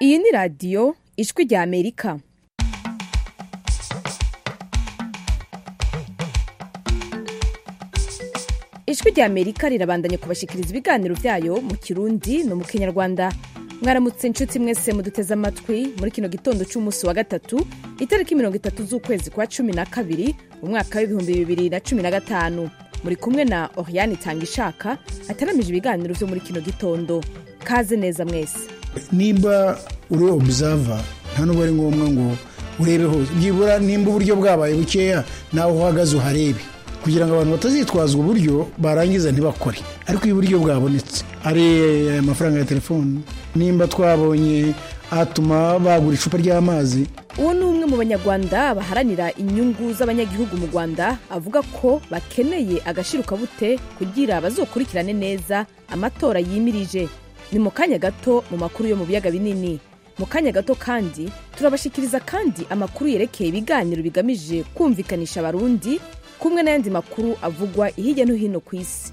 iyi ni radiyo ijwi rya amerika ijwi rya amerika rirabandanya kubashikiriza ibiganiro byayo mu kirundi no mu kinyarwanda mwaramutse inshuti mwese muduteze amatwi muri kino gitondo cy'umunsi wa gatatu itariki mirongo itatu z'ukwezi kwa cumi na kabiri mu mwaka w'ibihumbi bibiri na cumi na gatanu muri kumwe na oriane itanga ishaka ataramije ibiganiro byo muri kino gitondo kaze neza mwese nimba uri obusava nta nubwo ari ngombwa ngo urebe hose byibura nimba uburyo bwabaye bukeya nawe uhagaze uharebe kugira ngo abantu batazitwaza uburyo barangiza ntibakore ariko iyo uburyo bwabonetse ari amafaranga ya telefoni nimba twabonye atuma bagura icupa ry'amazi uwo ni umwe mu banyarwanda baharanira inyungu z'abanyagihugu mu rwanda avuga ko bakeneye agashirukabute kugira bazokurikirane neza amatora yimirije ni mu kanya gato mu makuru yo mu biyaga binini mu kanya gato kandi turabashikiriza kandi amakuru yerekeye ibiganiro bigamije kumvikanisha abarundi kumwe n'ayandi makuru avugwa hirya no hino ku isi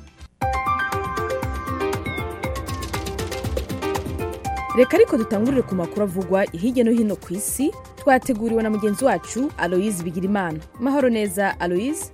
reka ariko dutangurire ku makuru avugwa hirya no hino ku isi twateguriwe na mugenzi wacu aloyize bigirimana mahoro neza aloyize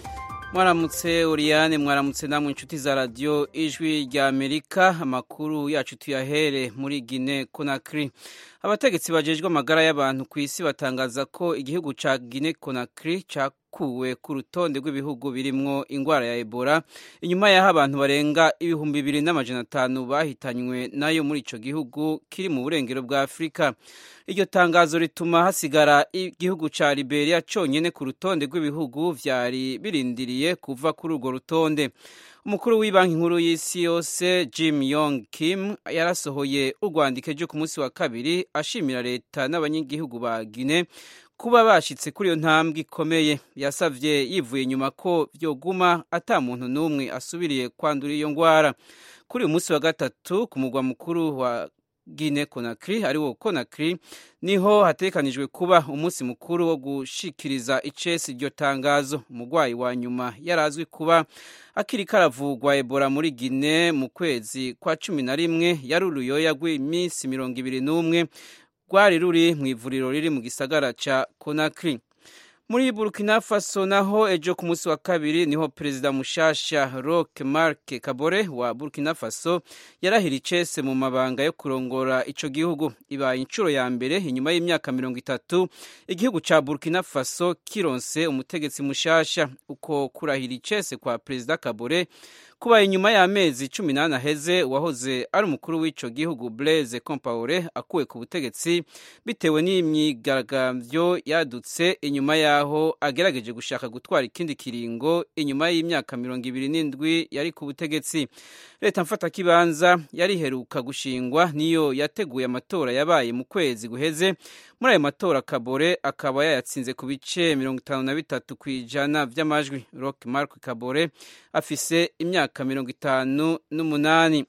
mwaramutse uriyane mwaramutse namwe inshuti za radiyo ijwi rya amerika amakuru yacu tuyahere muri gine konakiri abategetsi bajejwe amagara y'abantu ku isi batangaza ko igihugu cya gine konakiri cyakuwe ku rutonde rw'ibihugu birimwo indwara ya ebola inyuma y'aho abantu barenga ibihumbi bibiri n'amajana atanu bahitanywe nayo muri icyo gihugu kiri mu burengero bwa afurika iryo tangazo rituma hasigara igihugu cya liberia cyonyine ku rutonde rw'ibihugu byari birindiriye kuva kuri urwo rutonde umukuru w'ibanki nkuru y'isi yose jim yong kim yarasohoye urwandiko ryo ku munsi wa kabiri ashimira leta n'abanyagihugu ba gine kuba bashyitse kuri iyo ntambwe ikomeye yasabye yivuye inyuma ko byoguma ata muntu n'umwe asubiriye kwandura iyo ndwara kuri uyu munsi wa gatatu ku mugwa mukuru wa Guinea Conakry ari wo Conakry niho hatekanijwe kuba umunsi mukuru wo gushikiriza icesi iryo tangazo umurwayi wa nyuma yarazwi kuba akiri karavugwa Ebola muri Guinea mu kwezi kwa cumi na rimwe yari uruyoya rw'iminsi mirongo ibiri n'umwe rwari ruri mu ivuriro riri mu gisagara ca Conakry muri burkina faso naho ejo ku munsi wa kabiri niho perezida mushasha roque marc kabore wa burkina faso yarahira icese mu mabanga yo kurongora ico gihugu ibaye inshuro ya mbere inyuma y'imyaka mirongo itatu igihugu ca burkina faso kironse umutegetsi mushasha uko kurahira icese kwa perezida kabore kubaye inyuma y'amezi cumi n'ane aheze uwahoze ari umukuru w'ico gihugu blaise compaore akuwe ku butegetsi bitewe n'imyigaragambyo yadutse inyuma y'aho agerageje gushaka gutwara ikindi kiringo inyuma y'imyaka mirongo ibiri n'indwi yari ku butegetsi leta mfatakibanza yari iheruka gushingwa niyo yateguye amatora yabaye mu kwezi guheze muri ayo matora kabore akaba yayatsinze ku bice mirongo itanu na bitatu ku ijana by'amajwi rock mark kabore afise imyaka mirongo itanu n'umunani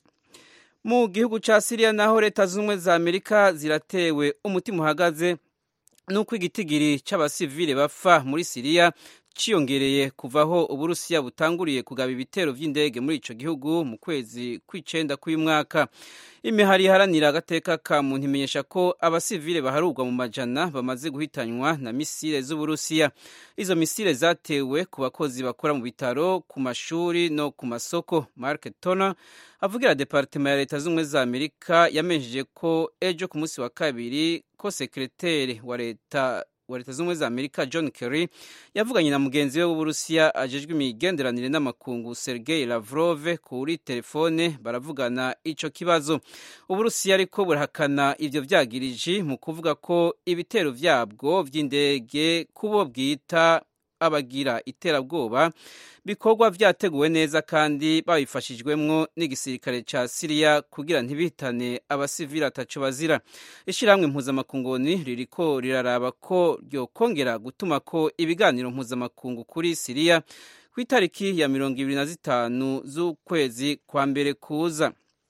mu gihugu cya siriya naho leta z'ubumwe za amerika ziratewe umutima uhagaze n'uko igitigiri cy'abasivile bapfa muri siriya ciyongereye kuvaho uburusiya butanguriye kugaba ibitero by'indege muri ico gihugu mu kwezi kw'icenda k'uyu mwaka imihari iharanira agateka ka muntu imenyesha ko abasivile baharurwa mu majana bamaze guhitanywa na misile z'uburusiya izo misile zatewe ku bakozi bakora mu bitaro ku mashuri no ku masoko mark toner avugira departema ya leta z'ubumwe za amerika yamenyesheje ko ejo ku munsi wa kabiri ko sekreteri wa leta wa leta z'ubumwe za amerika john kerry yavuganye na mugenzi we w'uburusiya ajejwe imigenderanire n'amakungu sergei lavrov kuri telefone baravugana ico kibazo uburusiya ariko burahakana ivyo vyagiriji mu kuvuga ko ibitero vyabwo vy'indege kubo bwita abagira iterabwoba bikorwa vyateguwe neza kandi babifashijwemwo n'igisirikare ca siriya kugira ntibitane abasivili ataco bazira ishirahamwe mpuzamakunguni ririko riraraba ko ryokongera gutuma ko ibiganiro mpuzamakungu kuri siriya ku itariki ya mirongo ibiri na zitanu z'ukwezi kwa mbere kuza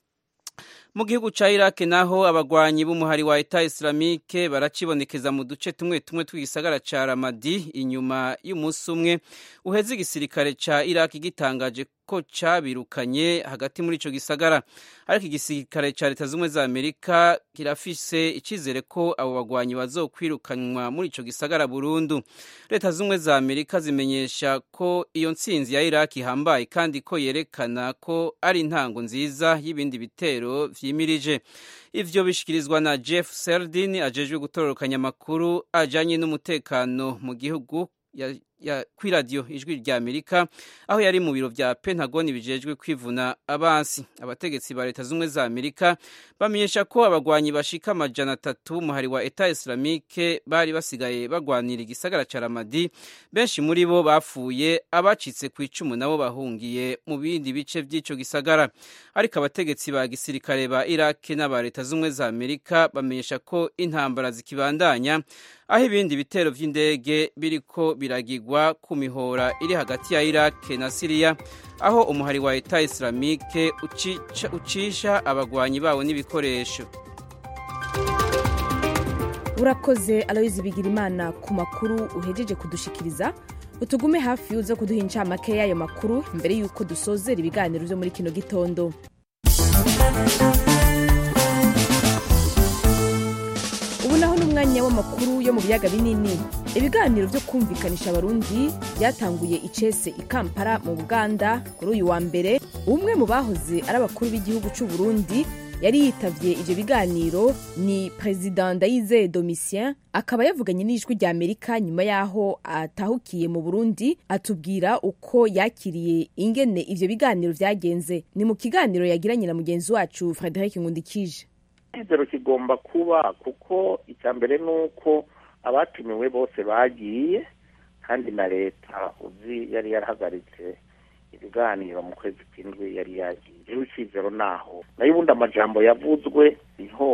mu gihugu ca Iraq naho abagwanyi b'umuhari wa Eta Islamique baracibonekeza mu duce tumwe tumwe tw'igisagara ca Ramadi inyuma y'umunsi umwe uheze igisirikare ca Iraq gitangaje ko cabirukanye hagati muri ico gisagara ariko igisirikare ca leta z'ubumwe za amerika kirafise icizere ko abo bagwanyi bazokwirukanwa muri ico gisagara burundu leta z'ubumwe za amerika zimenyesha ko iyo ntsinzi ya iraki ihambaye kandi ko yerekana ko ari intango nziza y'ibindi bitero vyimirije ivyo bishikirizwa na jeff seldin ajejwe gutororokanya amakuru ajanye n'umutekano mu gihugu ya, ya, kwi radiyo ijwi rya amerika aho yari mu biro vya pentagoni bijejwe kwivuna abansi abategetsi ba leta z'ubumwe za amerika bamenyesha ko abagwanyi bashika amajana atatu umuhari wa eta islamike bari basigaye bagwanira igisagara ca ramadi benshi muri bo bapfuye abacitse ku icumu nabo bahungiye mu bindi bice vy'ico gisagara ariko abategetsi ba gisirikare ba iraki n'aba leta z'ubumwe za amerika bamenyesha ko intambara zikibandanya aho ibindi bitero vy'indege biriko biragirwa ku mihora iri hagati ya Iraq na Syria aho umuhari wa Eta Islamique ucisha, ucisha abagwanyi bawo n'ibikoresho urakoze aloyizi bigirimana ku makuru uhejeje kudushikiriza utugume hafi uza kuduha incamake y'ayo makuru mbere y'uko dusozera ibiganiro vyo muri kino gitondo ubu naho n'umwanya w'amakuru yo mu biyaga binini ibiganiro vyo kumvikanisha abarundi byatanguye icese i kampala mu buganda kuri uyu wa mbere umwe mu bahoze ari abakuru b'igihugu c'u burundi yari yitavye ivyo biganiro ni perezida ndayizeye domitien akaba yavuganye n'ijwi rya amerika nyuma y'aho atahukiye mu burundi atubwira uko yakiriye ingene ivyo biganiro vyagenze ni mu kiganiro yagiranye na mugenzi wacu frederic nkundikije icyizero kigomba kuba kuko icya mbere ni uko abatumiwe bose bagiye kandi na leta uzi yari yarahagaritse ibiganiro mu kwezi kw'indwi yari yagiye rero icyizero naho nayo ubundi amajambo yavuzwe niho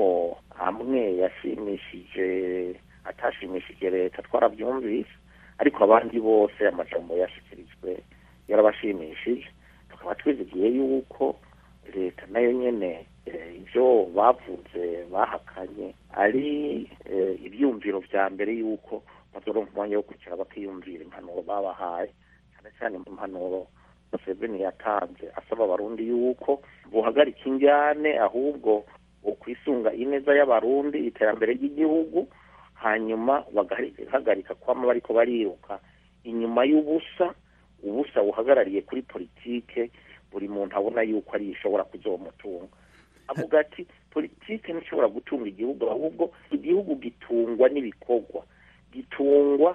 amwe yashimishije atashimishije leta twarabyumvise ariko abandi bose amajambo yashyikirijwe yarabashimishije tukaba twizigiye yuko leta nayo nyene ibyo bavuze bahakanye ari ibyumviro vya mbere yuko bazoronka umwanya wo kwicara bakiyumvira impanuro babahaye cyane cyane impanuro museveni yatanze asaba abarundi yuko buhagarika injyane ahubwo ukwisunga ineza y'abarundi iterambere ry'igihugu hanyuma bagahagarika kwama bariko bariruka inyuma y'ubusa ubusa buhagarariye kuri politike buri muntu abona yuko ari ishobora kuzomutunga avuga ati politike ntishobora gutunga igihugu ahubwo igihugu gitungwa n'ibikorwa gitungwa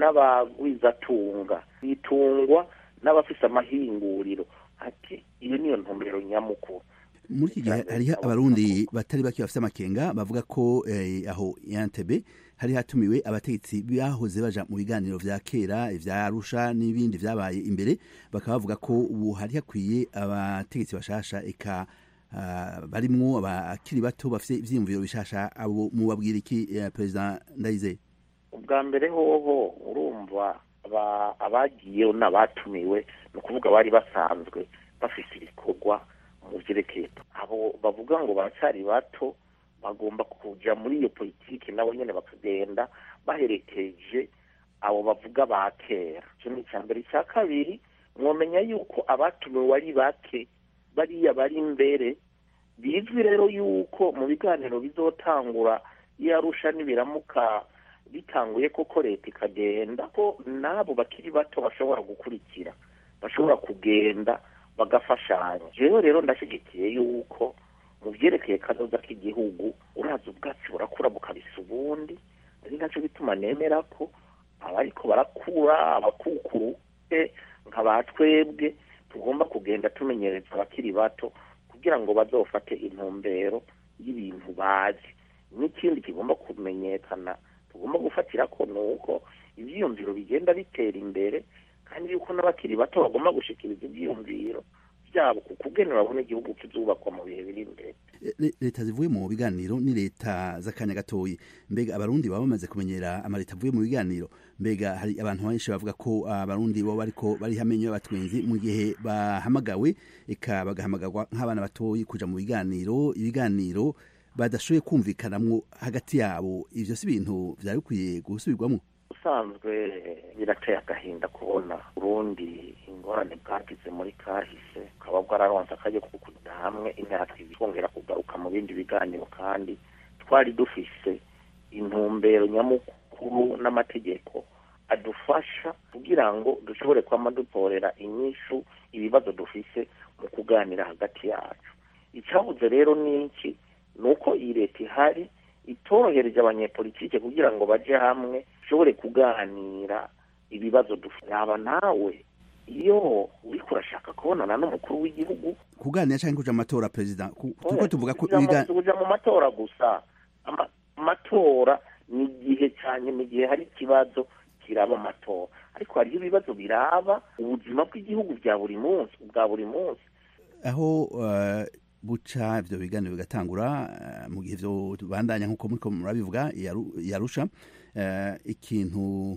n'abagwizatunga gitungwa n'abafise amahinguriro ati iyo niyo ntumbero nyamukuru muri iki gihe hariho abarundi batari bake bafite amakenga bavuga ko aho yantebe hari hatumiwe abategetsi bahoze baja mu biganiro vya kera vya arusha n'ibindi vyabaye imbere bakaba bavuga ko ubu hari hakwiye abategetsi bashasha eka uh, barimwo abakiri bato bafite ivyiyumviro bishasha abo mubabwira iki uh, perezida ndayizeye ubwa mbere hoho urumva abagiyeho n'abatumiwe ni ukuvuga bari basanzwe bafite ibikorwa mu vyerekeye abo bavuga ngo baracyari bato bagomba kuja muri iyo politiki nabo nyene bakagenda baherekeje abo bavuga ba kera ico ni ica mbere icya kabiri mwomenya yuko abatumiwe ari bake bariya bari imbere bizwi rero yuko mu biganiro bizotangura iyo arusha n'ibiramuka bitanguye koko leta ikagenda ko n'abo bakiri bato bashobora gukurikira bashobora kugenda bagafashanya jewe rero ndashyigikiye yuko mu byerekeye kazoza k'igihugu uraza ubwatsi burakura bukabisa ubundi ari nacyo bituma nemera ko abariko barakura abakukuru nka ba twebwe tugomba kugenda tumenyereza abakiri bato kugira ngo bazofate intumbero y'ibintu bazi n'ikindi kigomba kumenyekana tugomba gufatira ko ni uko ibyiyumviro bigenda bitera imbere kandi yuko n'abakiri bato bagomba gushikiriza ibyiyumviro byabo ku kugenera babona igihugu kizubakwa mu bihe biri imbere leta zivuye mu biganiro ni leta z'akanya gatoyi mbega abarundi baba bamaze kumenyera amaleta avuye mu biganiro mbega hari abantu benshi bavuga ko abarundi bo bariko bari hamenyo y'abatwenzi mu gihe bahamagawe eka bagahamagarwa nk'abana batoyi kuja mu biganiro ibiganiro badashoboye kumvikanamwo hagati yabo ivyo si ibintu vyari bikwiye gusubirwamwo usanzwe birateye agahinda kubona urundi ingorane ingorane bwagize muri kahise bukaba bwararonse akajya ko kuja hamwe imyaka ibiri kongera kugaruka mu bindi biganiro kandi twari dufise intumbero nyamukuru n'amategeko adufasha kugira ngo dushobore kwama dutorera inyishu ibibazo dufise mu kuganira hagati yacu icyabuze rero ni iki ni uko iyi leta ihari itorohereje abanyepolitike kugira ngo baje hamwe dushobore kuganira ibibazo dufite yaba nawe iyo uriko urashaka kubonana n'umukuru w'igihugu kuganira cyangwa kuja mu matora perezida ku- kuko tuvuga ko kuja mu- ibiga- kuja mu matora gusa Ama- amatora ni igihe cyane mu gihe hari ikibazo kiraba amatora ariko hariho ibibazo biraba ubuzima bw'igihugu bya buri munsi bwa buri munsi aho eh, buca ivyo biganiro bigatangura eh, mu gihe vyo bandanya nk'uko muriko murabivuga yaru- yarusha eh, ikintu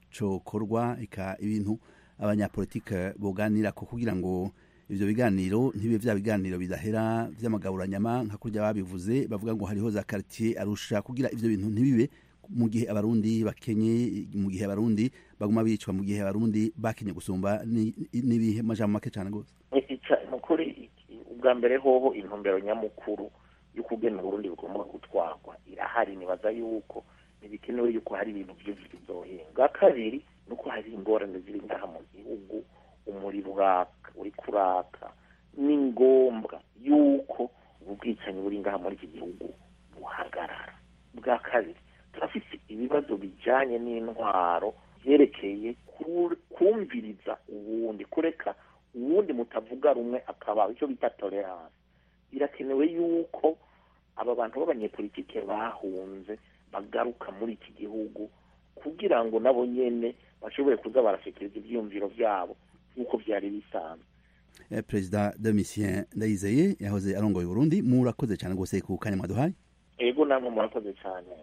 cokorwa ika ibintu abanyapolitike boganira ko kugira ngo ivyo biganiro ntibibe vya biganiro bidahera vy'amagaburanyama nka kurya babivuze bavuga ngo hariho za quartier arusha kugira ivyo bintu ntibibe mu gihe abarundi bakenye mu gihe abarundi baguma bicwa mu gihe abarundi bakenye gusumba ni- n'ibihe majambo make cane gose Ica- ni ukuri iki- ubwa mbere hoho intumbero nyamukuru yo kugena uburundi bugomba gutwarwa irahari nibaza yuko ntibikenewe yuko hari ibintu byinshi bizohinga bwa kabiri ni uko hari ingorane ziri ngaha mu gihugu umuriro uraka uri kuraka ni ngombwa yuko ubu bwicanyi buri ngaha muri iki gihugu buhagarara bwa kabiri turafite ibibazo bijyanye n'intwaro byerekeye ku- kumviriza uwundi kureka uwundi mutavuga rumwe akaba icyo bita tolerance birakenewe yuko aba bantu b'abanyepolitike bahunze bagaruka muri iki gihugu kugira ngo nabo nyene bashobore kuza barashikiriza ivyiyumviro vyabo nk'uko vyari bisanzwe Eh, perezida domitien ndayizeye yahoze arongoye uburundi murakoze cyane rwose ku kanya mwaduhaye ego namwe murakoze cane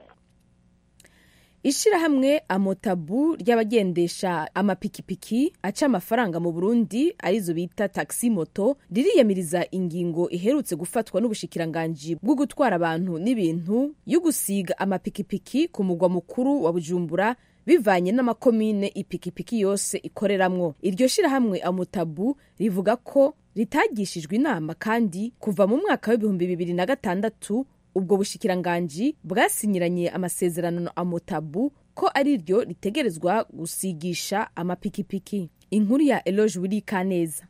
ishirahamwe amotabu ry'abagendesha amapikipiki aca amafaranga mu burundi arizo bita taxi moto ririyamiriza ingingo iherutse gufatwa n'ubushikiranganji bwo gutwara abantu n'ibintu yo gusiga amapikipiki ku mugwa mukuru wa bujumbura bivanye n'amakomine ipikipiki yose ikoreramwo iryo shirahamwe amotabu rivuga ko ritagishijwe inama kandi kuva mu mwaka w'ibihumbi bibiri na gatandatu ubwo bushikiranganji bwasinyiranye amasezerano na amotabu ko ari ryo ritegerezwa gusigisha amapikipiki inkuru ya eloge wiri kaneza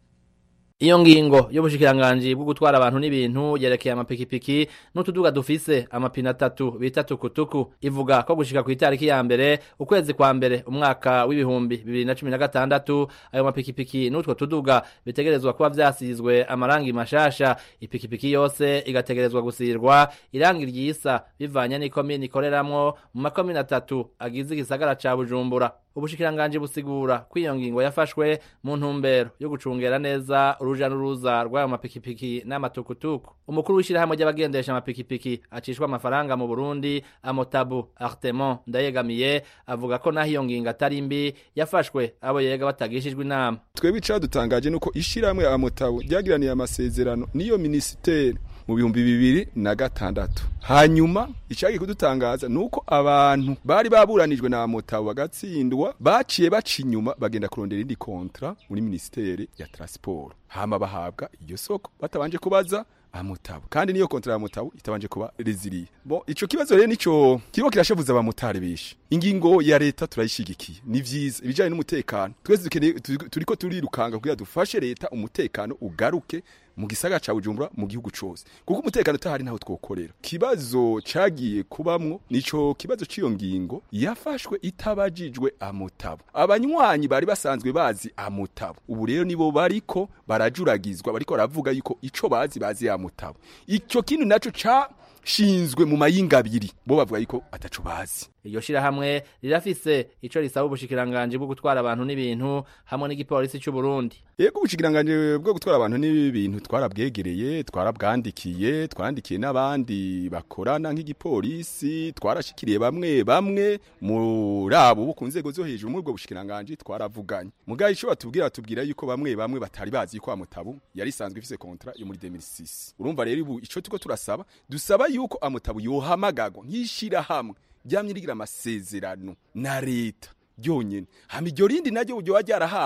Iyo ngingo y'ubushikiranganji bwo gutwara abantu n'ibintu yerekeye amapikipiki n'utuduga dufise amapine atatu bita tukutuku ivuga ko gushika ku itariki ya mbere ukwezi kwa mbere umwaka w'ibihumbi bibiri na cumi na gatandatu ayo mapikipiki n'utwo tuduga bitegerezwa kuba vyasizwe amarangi mashasha ipikipiki yose igategerezwa gusirwa irangi ryisa bivanye n'ikomine ikoreramwo mu makomine atatu agize igisagara ca bujumbura ubushikiranganji busigura ko iyo ngingo yafashwe mu ntumbero yo gucungera neza uruja n'uruza rw'ayo mapikipiki n'amatukutuku umukuru w'ishirahamwe ry'abagendesha amapikipiki acishwa amafaranga mu burundi amotabu artemon ndayegamiye avuga ko naho iyo ngingo atari mbi yafashwe abo yega batagishijwe inama twebwe icadutangaje nuko ishirahamwe amotabo ryagiraniye amasezerano n'iyo minisiteri mu bihumbi bibiri na gatandatu hanyuma icagiye kudutangaza nuko abantu bari baburanijwe na amotabo bagatsindwa baciye baca inyuma bagenda kurondera indi kontra muri minisiteri ya transport hama bahabwa iryo soko batabanje kubaza amotabo kandi niyo kontra ya motabo itabanje kuba reziliye bon ico kibazo rero nico kiriko kirashavuza abamotari benshi ingingo ya leta turayishigikiye ni vyiza ibijanye n'umutekano twese dukeneye tu- turiko turirukanga kugira dufashe leta umutekano ugaruke mu gisagara ca Bujumbura mu gihugu cose kuko umutekano utahari ntaho twokorera kibazo cagiye kubamwo nico kibazo ciyo ngingo yafashwe itabajijwe amutabo abanywanyi bari basanzwe bazi amutabo ubu rero nibo bariko barajuragizwa bariko baravuga yuko ico bazi bazi amutabo ico kintu naco ca shinzwe mu mayinga abiri bo bavuga yuko ataco bazi iryo shirahamwe rirafise ico risaba ubushikiranganji bwo gutwara abantu n'ibintu hamwe n'igipolisi c'u Burundi Yego ubushikiranganje bwo gutwara abantu n'ibintu twarabwegereye twarabwandikiye twandikiye n'abandi bakorana nk'igipolisi twarashikiriye bamwe bamwe muri abo bo ku nzego zo hejuru muri ubwo bushikiranganje twaravuganye mugaye ico batubwira batubwira yuko bamwe bamwe batari bazi yuko amutabu yari isanzwe ifise kontra yo muri 2006 urumva rero ubu ico tuko turasaba dusaba yuko amutabu yohamagagwa nk'ishira hamwe ryamye rigira amasezerano na leta ryonyene hama iryo rindi naryo ryoba ryarahawe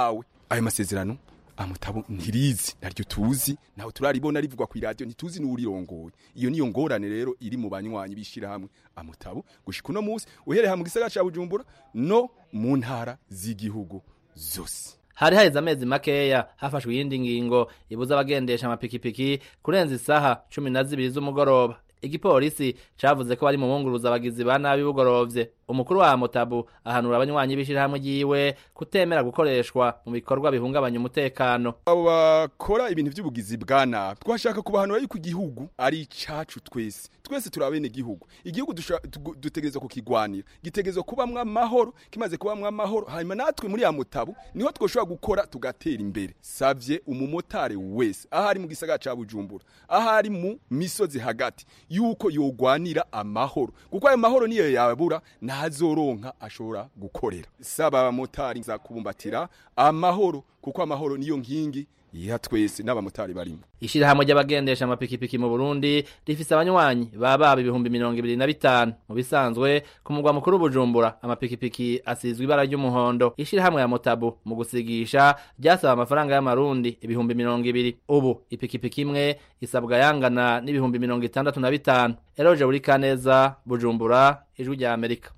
ayo masezerano amutabo ntirizi naryo tuzi naho turaribona rivugwa ku radio ntituzi n'urirongoye iyo niyo ngorane rero iri mu banywanyi bishira hamwe amutabo gushika uno munsi uhereye mu gisagara ca Bujumbura no mu ntara z'igihugu zose hari haheze amezi makeya hafashwe iyindi ngingo ibuza abagendesha amapikipiki kurenza isaha cumi na zibiri z'umugoroba igipolisi cavuze ko bari mu bunguruza abagizi ba nabi bugorovye umukuru wa motabu ahanura abanywanyi b'ishirahamwe ryiwe kutemera gukoreshwa mu bikorwa bihungabanya umutekano abo bakora ibintu by'ubugizi bwa nabi twashaka kubahanura yuko igihugu ari icacu twese twese turi abene igihugu igihugu dutegerezwa kukigwanira gitegerezwa kubamwo amahoro kimaze kubamwo amahoro hanyuma natwe muri ya mutabu niho twoshobora gukora tugatera imbere savye umumotari wese aho ari mu gisagara ca bujumbura aho ari mu misozi hagati yuko yogwanira amahoro kuko ayo mahoro niyo yabura ntazoronka ashobora gukorera saba abamotari nza kubumbatira amahoro kuko amahoro niyo nkingi ya twese n'abamotari barimo ishirahamwe ry'abagendesha amapikipiki mu Burundi rifise abanywanyi baba ibihumbi mirongo ibiri na bitanu mu bisanzwe ku mugwa mukuru Bujumbura amapikipiki asizwe ibara ry'umuhondo ishirahamwe ya Motabu mu gusigisha ryasaba amafaranga y'amarundi ibihumbi mirongo ibiri ubu ipikipiki imwe isabwa yangana n'ibihumbi mirongo itandatu na bitanu Eroje buri kaneza Bujumbura ijwi rya Amerika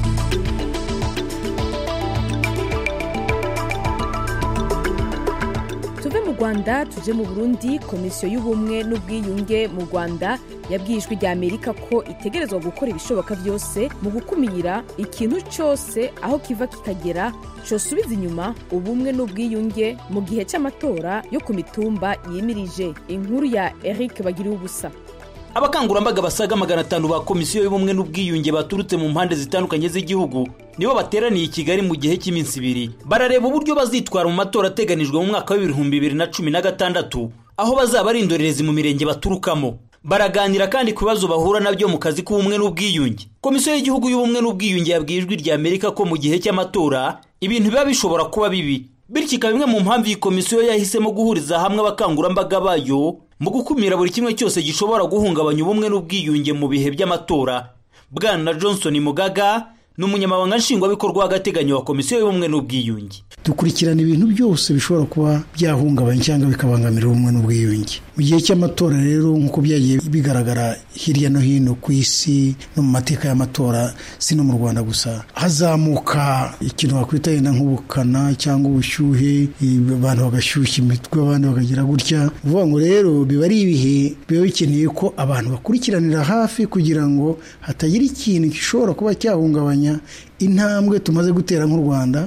tuve mu rwanda tuje mu burundi komisiyo y'ubumwe n'ubwiyunge mu rwanda yabwiye ijwi rya amerika ko itegerezwa gukora ibishoboka byose mu gukumira ikintu cyose aho kiva kikagera cosubiza inyuma ubumwe n'ubwiyunge mu gihe cy'amatora yo ku mitumba yimirije inkuru ya eric bagiriwe ubusa abakangurambaga basaga magana atanu ba komisiyo y'ubumwe n'ubwiyunge baturutse mu mpande zitandukanye z'igihugu nibo bateraniye i kigali mu gihe cy'iminsi ibiri barareba uburyo bazitwara mu matora ateganijwe mu mwaka w'ibihumbi bibiri na cumi na gatandatu aho bazaba ari indorerezi mu mirenge baturukamo baraganira kandi ku bibazo bahura nabyo mu kazi k'ubumwe n'ubwiyunge komisiyo y'igihugu y'ubumwe n'ubwiyunge yabwiye ijwi rya amerika ko mu gihe cy'amatora ibintu biba bishobora kuba bibi bityo ikaba imwe mu mpamvu iyi komisiyo yahisemo guhuriza hamwe abakangurambaga bayo mu gukumira buri kimwe cyose gishobora guhungabanya ubumwe n'ubwiyunge mu bihe by'amatora bwana johnson mugaga ni umunyamabanga nshingwabikorwa w'agateganyo wa komisiyo y'ubumwe n'ubwiyunge dukurikirana ibintu byose bishobora kuba byahungabanya cyangwa bikabangamira ubumwe n'ubwiyunge mu gihe cy'amatora rero nk'uko byagiye bigaragara hirya no hino ku isi no mu mateka y'amatora si no mu rwanda gusa hazamuka ikintu wakwita yenda nk'ubukana cyangwa ubushyuhe abantu bagashyushya imitwe abandi bakagira gutya uvuga ngo rero biba ari ibihe biba bikeneye ko abantu bakurikiranira hafi kugira ngo hatagira ikintu gishobora kuba cyahungabanya intambwe tumaze gutera nk'u rwanda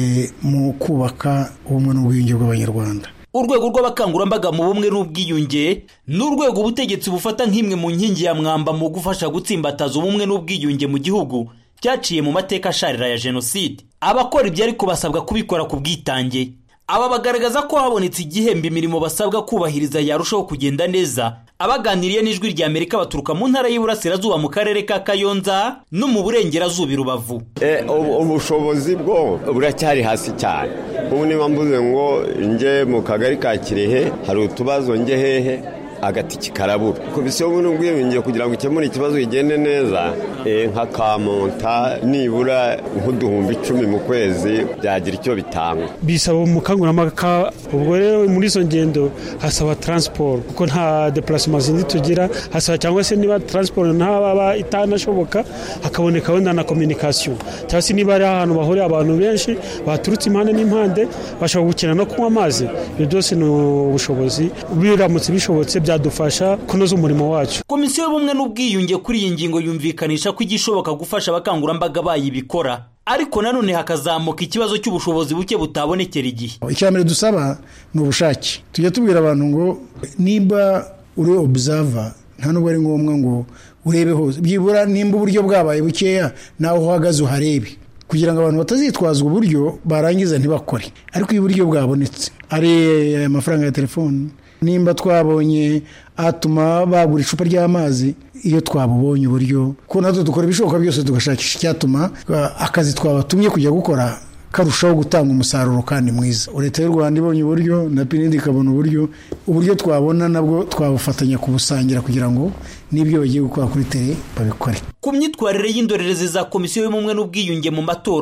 mu kubaka ubumwe n'ubwiyunge bw'abanyarwanda urwego rw'abakangurambaga mu bumwe n'ubwiyunge ni urwego ubutegetsi bufata nk'imwe mu nkingi ya mwamba mu gufasha gutsimbataza ubumwe n'ubwiyunge mu gihugu cyaciye mu mateka asharira ya jenoside abakora ibyo ariko basabwa kubikora ku bwitange aba bagaragaza ko habonetse igihembo imirimo basabwa kubahiriza yarushaho kugenda neza abaganiriye n'ijwi rya amerika baturuka mu ntara y'iburasirazuba mu karere ka kayonza no mu burengerazuba i rubavu ubushobozi bwo buracyari hasi cyane ubu niba mvuze ngo njye mu kagari ka kirehe hari utubazo njye hehe agatiki karabura komisiyo y'ubumwe n'ubwiyunge kugira ngo ikemure ikibazo kigende neza nka kamonta nibura nk'uduhumbi icumi mu kwezi byagira icyo bitanga bisaba umukangurambaga ubwo rero muri izo ngendo hasaba taransiporo kuko nta depurasima zindi tugira hasaba cyangwa se niba taransiporo ntaba itanashoboka hakaboneka wenda na kominikasiyo cyangwa se niba ari ahantu bahurira abantu benshi baturutse impande n'impande bashobora gukina no kunywa amazi ibyo byose ni ubushobozi biramutse bishobotse byadufasha kunoza umurimo wacu komisiyo y'ubumwe n'ubwiyunge kuri iyi ngingo yumvikanisha ko igishoboka gufasha abakangurambaga bayibikora ariko nanone hakazamuka ikibazo cy'ubushobozi buke butabonekera igihe icya mbere dusaba ni ubushake tujya tubwira abantu ngo nimba uri obusava nta nubwo ari ngombwa ngo urebe hose byibura nimba uburyo bwabaye bukeya nawe uhagaze uharebe kugira ngo abantu batazitwaza uburyo barangiza ntibakore ariko iyo uburyo bwabonetse ari aya mafaranga ya telefoni nimba twabonye atuma bagura icupa ry'amazi iyo twabubonye uburyo ko natwe dukora ibishoboka byose tugashakisha icyatuma akazi twabatumye kujya gukora karushaho gutanga umusaruro kandi mwiza leta y'u rwanda ibonye uburyo na pinidi ikabona uburyo uburyo twabona nabwo twabufatanya kubusangira kugira ngo n'ibyo bagiye gukora kuri tere babikore ku myitwarire y'indorerezi za komisiyo y'ubumwe n'ubwiyunge mu matora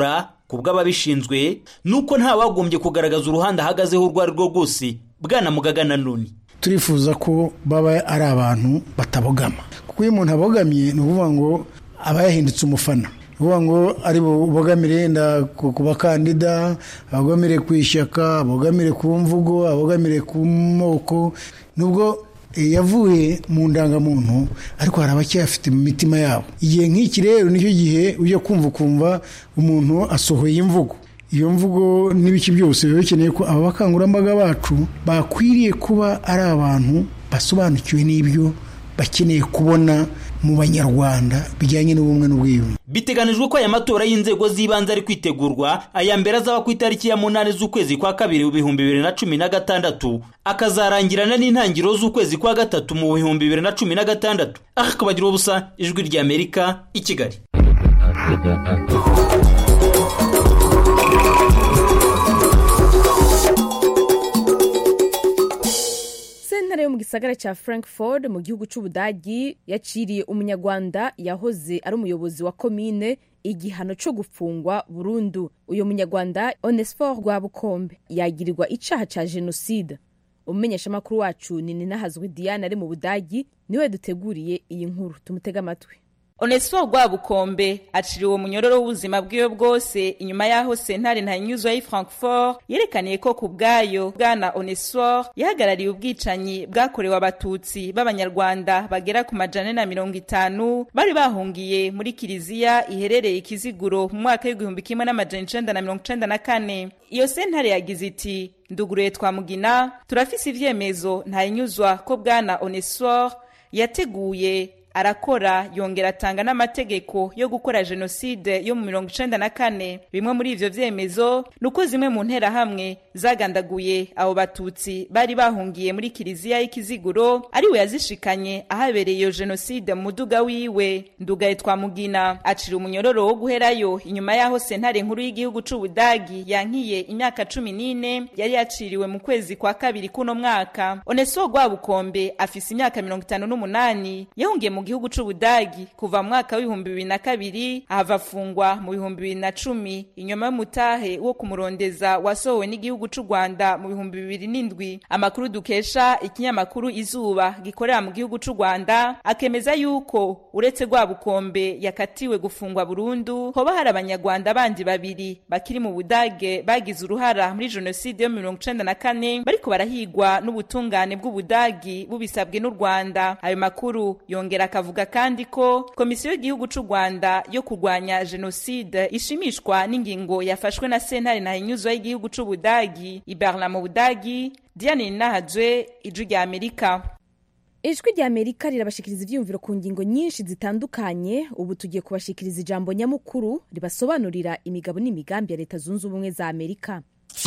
ku bw'ababishinzwe ni uko ntawagombye kugaragaza uruhande ahagazeho urwo ari rwo rwose bwana mugaga na none turifuza ko baba ari abantu batabogama kuko iyo umuntu abogamye ni ukuvuga ngo aba yahindutse umufana uvuga ngo ari bubogamire yenda ku bakandida abogamire ku ishyaka abogamire ku mvugo abogamire ku moko nubwo yavuye mu ndangamuntu ariko hari abacyafite mu mitima yabo igihe nk'iki rero nicyo gihe ujya kumva ukumva umuntu asohoye imvugo iyo mvugo n'ibiki byose biba bikeneye ko aba bakangurambaga bacu bakwiriye kuba ari abantu basobanukiwe n'ibyo bakeneye kubona mu banyarwanda bijyanye n'ubumwe n'ubwiyunge biteganijwe ko aya matora y'inzego z'ibanze ari kwitegurwa aya mbere azaba ku itariki ya munani z'ukwezi kwa kabiri mu bihumbi bibiri na cumi na gatandatu akazarangirana n'intangiriro z'ukwezi kwa gatatu mu bihumbi bibiri na cumi na gatandatu aha kabagira ubusa ijwi ry'amerika i kigali sentare yo mu gisagara cya frankfurt mu gihugu cy'ubudagi yaciriye umunyarwanda yahoze ari umuyobozi wa komine igihano cyo gufungwa burundu uyu munyarwanda onesfor rwabukombe yagirirwa icaha cya jenoside umumenyeshamakuru wacu ni ninahazwi diane ari mu budagi niwe duteguriye iyi nkuru tumutege amatwi onesifo rwabukombe aciriwe uwo munyororo w'ubuzima bwiwe bwose inyuma y'aho sentare ntanyuzwa y'i frankfort yerekaniye ko ku bwayo bwana onesifo yahagarariye ubwicanyi bwakorewe abatutsi b'abanyarwanda bagera ku majana na mirongo itanu bari bahungiye muri kiliziya iherereye ikiziguro mu mwaka w'igihumbi kimwe n'amajana icenda na mirongo icenda na kane iyo sentare yagize iti nduguruye twamugina turafise ivyemezo ntayinyuzwa ko bwana onesifo yateguye arakora yongera atanga n'amategeko yo gukora jenoside yo mu mirongo icenda na kane bimwe muri ivyo vyemezo ni uko zimwe mu nterahamwe zagandaguye abo batutsi bari bahungiye muri kiliziya y'ikiziguro ari we yazishikanye ahabereye iyo jenoside mu muduga wiwe ndugaye twamugina acira umunyororo wo guherayo inyuma y'aho sentare nkuru y'igihugu c'ubudagi yankiye imyaka cumi n'ine yari yaciriwe mu kwezi kwa kabiri kuno mwaka oneso rwabukombe afise imyaka mirongo itanu n'umunani yahungiye mu gihugu c'ubudagi kuva mu mwaka w'ibihumbi bibiri na kabiri ahava afungwa mu bihumbi bibiri na cumi inyuma y'umutahe wo kumurondeza wasohowe n'igihugu c'u rwanda mu bihumbi bibiri n'indwi amakuru dukesha ikinyamakuru izuba gikorera mu gihugu c'u rwanda akemeza yuko uretse rwabukombe yakatiwe gufungwa burundu hoba hari abanyarwanda bandi babiri bakiri mu budage bagize uruhara muri jenoside yo mu mirongo icenda na kane bariko barahigwa n'ubutungane bw'ubudagi bubisabwe n'u rwanda ayo makuru yongera akavuga kandi ko komisiyo y'igihugu c'u rwanda yo kurwanya jenoside ishimishwa n'ingingo yafashwe na sentare ntahinyuzwa y'igihugu c'ubudagi iberla mu budagi diane ninahajwe ijwi rya amerika ijwi rya amerika rirabashikiriza ivyiyumviro ku ngingo nyinshi zitandukanye ubu tugiye kubashikiriza ijambo nyamukuru ribasobanurira imigabo n'imigambi ya leta zunze ubumwe za amerika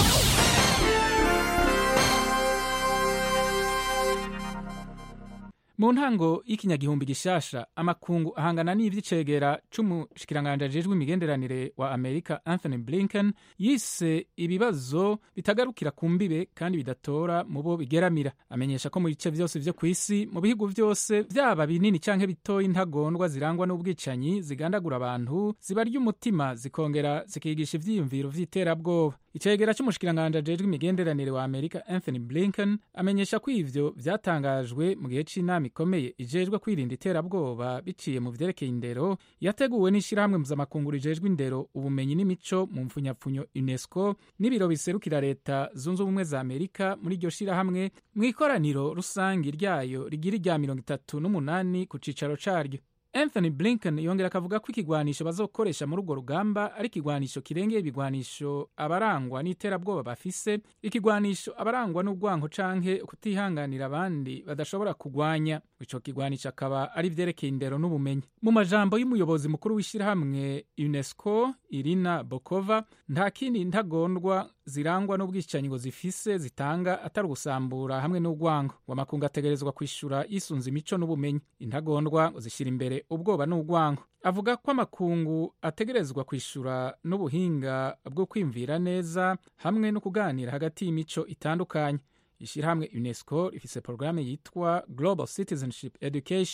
mu ntango y'ikinyagihumbi gishasha amakungu ahangana n'ivy'icegera c'umushikiranganje ajejwe imigenderanire wa amerika anthony blinken yise ibibazo bitagarukira ku mbibe kandi bidatora mu bo bigeramira amenyesha ko mu bice vyose vyo kw'isi mu bihugu vyose vyaba binini canke bitoya intagondwa zirangwa n'ubwicanyi zigandagura abantu zibarya umutima zikongera zikigisha ivyiyumviro vy'iterabwoba icegera c'umushikiranganje ajejwe imigenderanire wa amerika anthony blinken amenyesha ko ivyo vyatangajwe mu gihe c'inama ikomeye ijejwe kwirinda iterabwoba biciye mu vyerekeye indero yateguwe n'ishirahamwe mpuzamakungu rijejwe indero ubumenyi n'imico mu mfunyapfunyo unesco n'ibiro biserukira leta zunze ubumwe za amerika muri iryo shirahamwe mu ikoraniro rusangi ryayo rigira irya mirongo itatu n'umunani ku cicaro caryo anthony blinken yongera akavuga ko ikigwanisho bazokoresha muri urwo rugamba ari ikigwanisho kirengeye ibigwanisho abarangwa n'iterabwoba bafise ikigwanisho abarangwa n'urwanko canke kutihanganira abandi badashobora kugwanya ico kigwanisho akaba ari vyerekeye indero n'ubumenyi mu majambo y'umuyobozi mukuru w'ishirahamwe unesco irina bokova nta kindi ntagondwa zirangwa n'ubwicanyi ngo zifise zitanga atari ugusambura hamwe n'urwango ngo amakungu ategerezwa kwishura yisunze imico n'ubumenyi intagondwa ngo zishira imbere ubwoba n'urwango avuga ko amakungu ategerezwa kwishura n'ubuhinga bwo kwimvira neza hamwe no kuganira hagati y'imico itandukanye ishyirahamwe unesco rifise porogaramu yitwa global citizenship education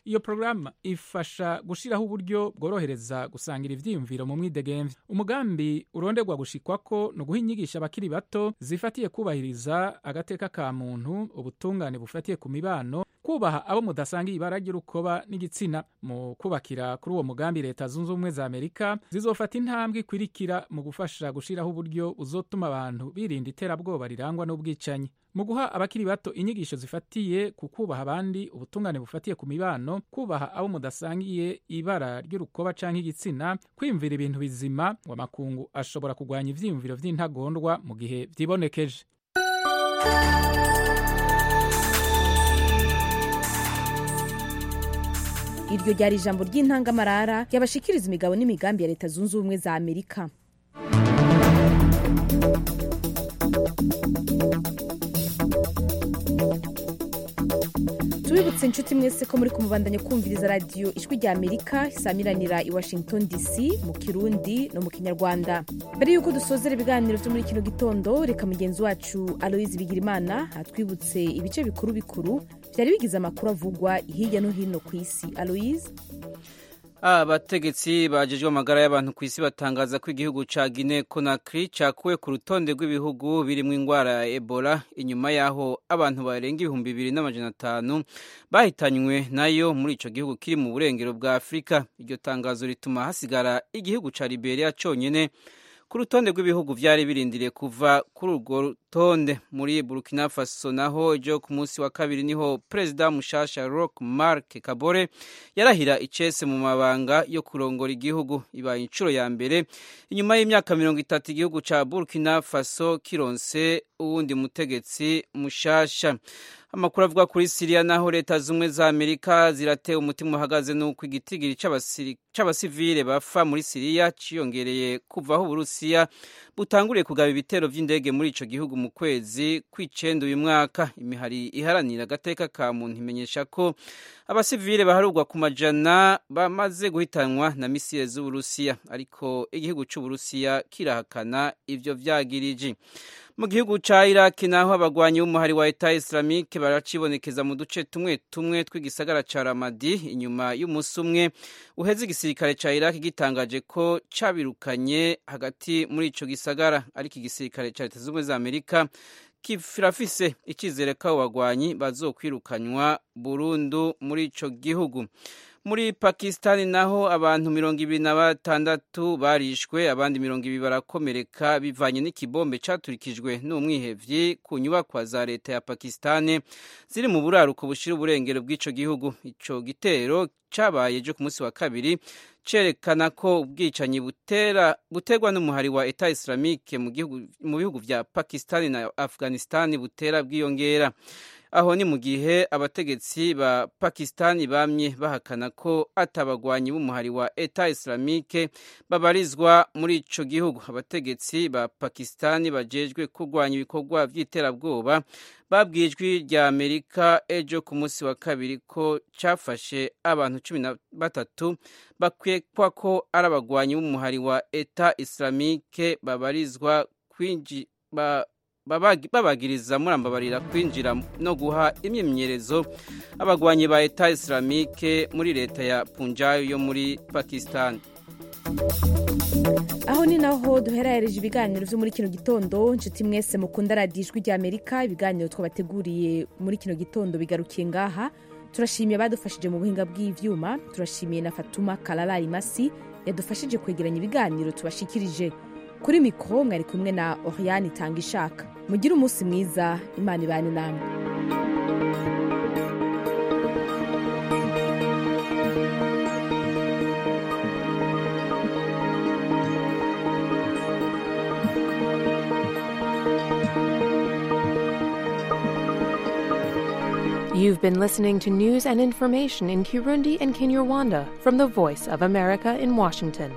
iyo porogaramu ifasha gushyiraho uburyo bworohereza gusangira ivyiyumviro mu mwidegemvye umugambi uronderwa gushikwako ni uguha inyigisho abakiri bato zifatiye kubahiriza agateka ka muntu ubutungane bufatiye ku mibano kubaha abo mudasangiye ibara ry'urukoba n'igitsina mu kubakira kuri uwo mugambi leta zunze ubumwe za amerika zizofata intambwe ikwirikira mu gufasha gushiraho uburyo buzotuma abantu birinda iterabwoba rirangwa n'ubwicanyi mu guha abakiri bato inyigisho zifatiye ku kubaha abandi ubutungane bufatiye ku mibano kubaha abo mudasangiye ibara ry'urukoba canke igitsina kwiyumvira ibintu bizima ngo amakungu ashobora kugwanya ivyiyumviro vy'intagondwa mu gihe vyibonekeje iryo ryari ijambo ry'intangamarara ryabashikiriza imigabo n'imigambi ya leta zunze ubumwe za amerika tubibutse inshuti mwese ko muri kumubandanya kumviriza radiyo ijwi rya amerika isamiranira i washington dc mu kirundi no mu kinyarwanda mbere y'uko dusozera ibiganiro byo muri kino gitondo reka mugenzi wacu aloyizi bigirimana atwibutse ibice bikuru bikuru byari bigize amakuru avugwa hirya no hino ku isi aloyizi abategetsi bajejwe amagara y'abantu ku isi batangaza ko igihugu ca Guinea Conakry cakuwe ku rutonde rw'ibihugu birimo ingwara ya Ebola inyuma yaho abantu barenga ibihumbi bibiri n'amajana atanu bahitanywe nayo muri ico gihugu kiri mu burengero bwa Afurika iryo tangazo rituma hasigara igihugu ca Liberia conyene ku rutonde rw'ibihugu vyari birindiriye kuva kuri urwo rutonde muri Burkina Faso naho ejo ku munsi wa kabiri niho perezida mushasha Roch Marc Kabore yarahira icese mu mabanga yo kurongora igihugu ibaye inshuro ya mbere inyuma y'imyaka mirongo itatu igihugu ca Burkina Faso kironse uwundi mutegetsi mushasha amakuru avuga kuri siriya naho leta zumwe za amerika zirateye umutima uhagaze n'uko igitigiri c'abasivile bafa muri siriya ciyongereye kuva aho uburusiya butanguriye kugaba ibitero vy'indege muri ico gihugu mu kwezi kw'icenda uyu mwaka imihari iharanira agateka ka muntu imenyesha ko abasivile baharurwa ku majana bamaze guhitanwa na misile z'uburusiya ariko igihugu c'uburusiya kirahakana ivyo vyagiriji mu gihugu ca iraki naho abagwanyi b'umuhari wa eta islamike baracibonekeza mu duce tumwe tumwe tw'igisagara ca ramadi inyuma y'umunsi umwe uheze igisirikare ca iraki gitangaje ko cabirukanye hagati muri ico gisagara ariko igisirikare ca leta z'ubumwe za amerika kirafise icizere ko abo bagwanyi bazokwirukanywa burundu muri ico gihugu muri pakisitani naho abantu mirongo ibiri na batandatu barishwe abandi mirongo ibiri barakomereka bivanye n'ikibombe caturikijwe n'umwihevyi ku nyubakwa za leta ya pakisitani ziri mu buraruko bushira uburengero bw'ico gihugu ico gitero cabaye ejo ku munsi wa kabiri cerekana ko ubwicanyi butera buterwa n'umuhari wa eta islamike mu bihugu vya pakisitani na afghanistani butera bwiyongera aho ni mu gihe abategetsi ba pakisitani bamye bahakana ko atabagwanyi b'umuhari wa eta islamike babarizwa muri ico gihugu abategetsi ba pakisitani bajejwe kurwanya ibikorwa vy'iterabwoba babwiye ijwi rya amerika ejo ku munsi wa kabiri ko cafashe abantu cumi na batatu bakwekwa ko ari abagwanyi b'umuhari wa eta islamike babarizwa kwinji ba babagiriza murambabarira kwinjira no guha imyimenyerezo abagwanyi ba eta islamike muri leta ya punjab yo muri pakistan aho ni naho duherahereje ibiganiro byo muri kino gitondo inshuti mwese mukunda radiyo ijwi rya amerika ibiganiro twabateguriye muri kino gitondo bigarukiye ngaha turashimiye abadufashije mu buhinga bw'ivyuma turashimiye na fatuma kararari masi yadufashije kwegeranya ibiganiro tubashikirije kuri mikoro mwari kumwe na oriyani itanga ishaka mugire umunsi mwiza imana ibane namwe You've been listening to news and information in Kirundi and Kinyarwanda from the Voice of America in Washington.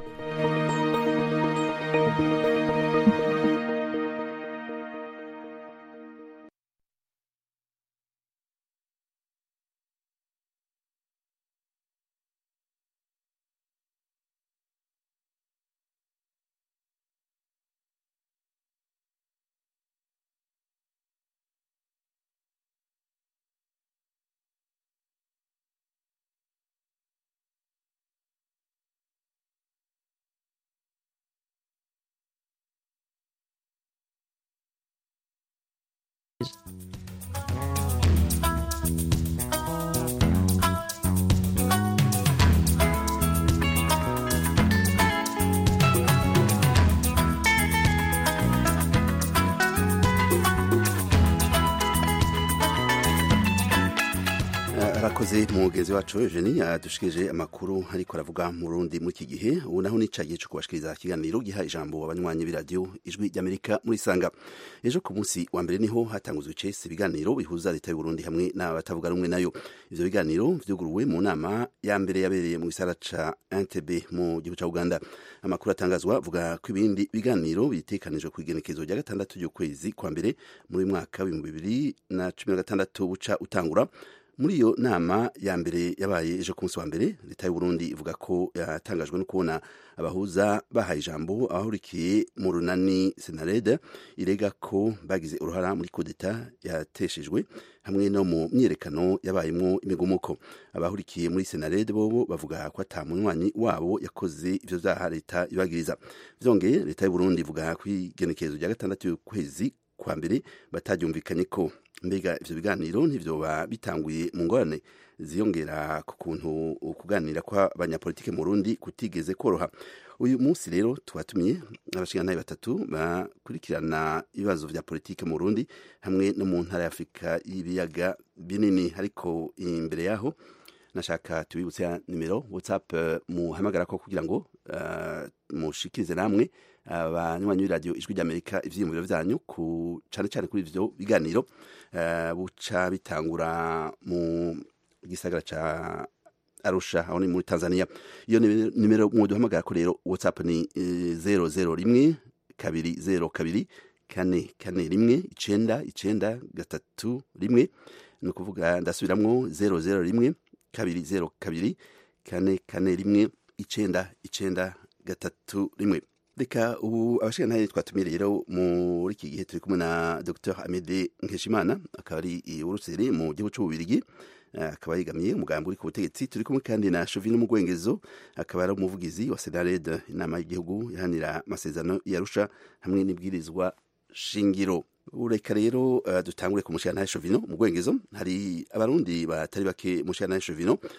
arakoze mugenzi wacu Eugenie yadushikije amakuru ariko aravuga mu Burundi muri iki gihe ubu naho nica gihe cyo kubashikiriza ikiganiro giha ijambo abanywanyi b'iradiyo ijwi ry'Amerika muri Sanga ejo ku munsi wa mbere niho hatanguzwe icese ibiganiro bihuza leta y'u Burundi hamwe n'abatavuga rumwe nayo ivyo biganiro vyuguruwe mu nama ya mbere yabereye mu gisara ca Entebbe mu gihugu ca Uganda amakuru atangazwa avuga ko ibindi biganiro bitekanijwe ku igenekezo rya gatandatu ry'ukwezi kwa mbere muri mwaka w'ibihumbi bibiri na cumi na gatandatu buca utangura muri iyo nama ya mbere yabaye ejo ku munsi wa mbere leta y'u Burundi ivuga ko yatangajwe no kubona abahuza bahaye ijambo abahurikiye mu runani senarede irega ko bagize uruhara muri kudeta yateshejwe hamwe no mu myiyerekano yabayemo imigumuko abahurikiye muri senarede bobo bavuga ko ata munywanyi wabo yakoze ivyo vyaha leta ibagiriza vyongeye leta y'u Burundi ivuga ko igenekerezo rya gatandatu y'ukwezi kwa mbere bataryumvikanye ko mbega ivyo biganiro ntivyoba bitanguye mu ngorane ziyongera ku kuntu ukuganira kw'abanyapolitike mu Burundi kutigeze koroha uyu munsi rero twatumiye abashingantahe batatu bakurikirana ibibazo vya politike mu Burundi hamwe no mu ntara ya Afurika y'ibiyaga binini ariko imbere yaho nashaka tubibutse ya nimero whatsapp uh, muhamagara ko kugira ngo uh, mushikirize namwe abanywanyi uh, b'iradiyo ijwi ry'amerika ivyiyumviro vyanyu ku cane cane kuri ivyo biganiro uh, buca bitangura mu gisagara ca arusha aho ni muri tanzania iyo nimero mwoduhamagara ko rero whatsapp ni zero zero rimwe kabiri zero kabiri kane kane rimwe icenda icenda gatatu rimwe ni ukuvuga ndasubiramwo zero zero rimwe kabiri zero kabiri kane kane rimwe icenda icenda gatatu rimwe reka ubu abashingantahe twatumiye rero muri iki gihe turi kumwe na dr amede nkeshimana akaba ari i buruseli mu gihugu c'ububirigi akaba yegamiye umugambi uri ku butegetsi turi kumwe kandi na Chauvin Mugwengezo akaba ari umuvugizi wa Senared inama y'igihugu ihanira amasezerano yarusha hamwe n'ibwirizwa shingiro ureka rero uh, dutangure ku mushana Chauvin Mugwengezo hari abarundi batari bake mushana Chauvin uh,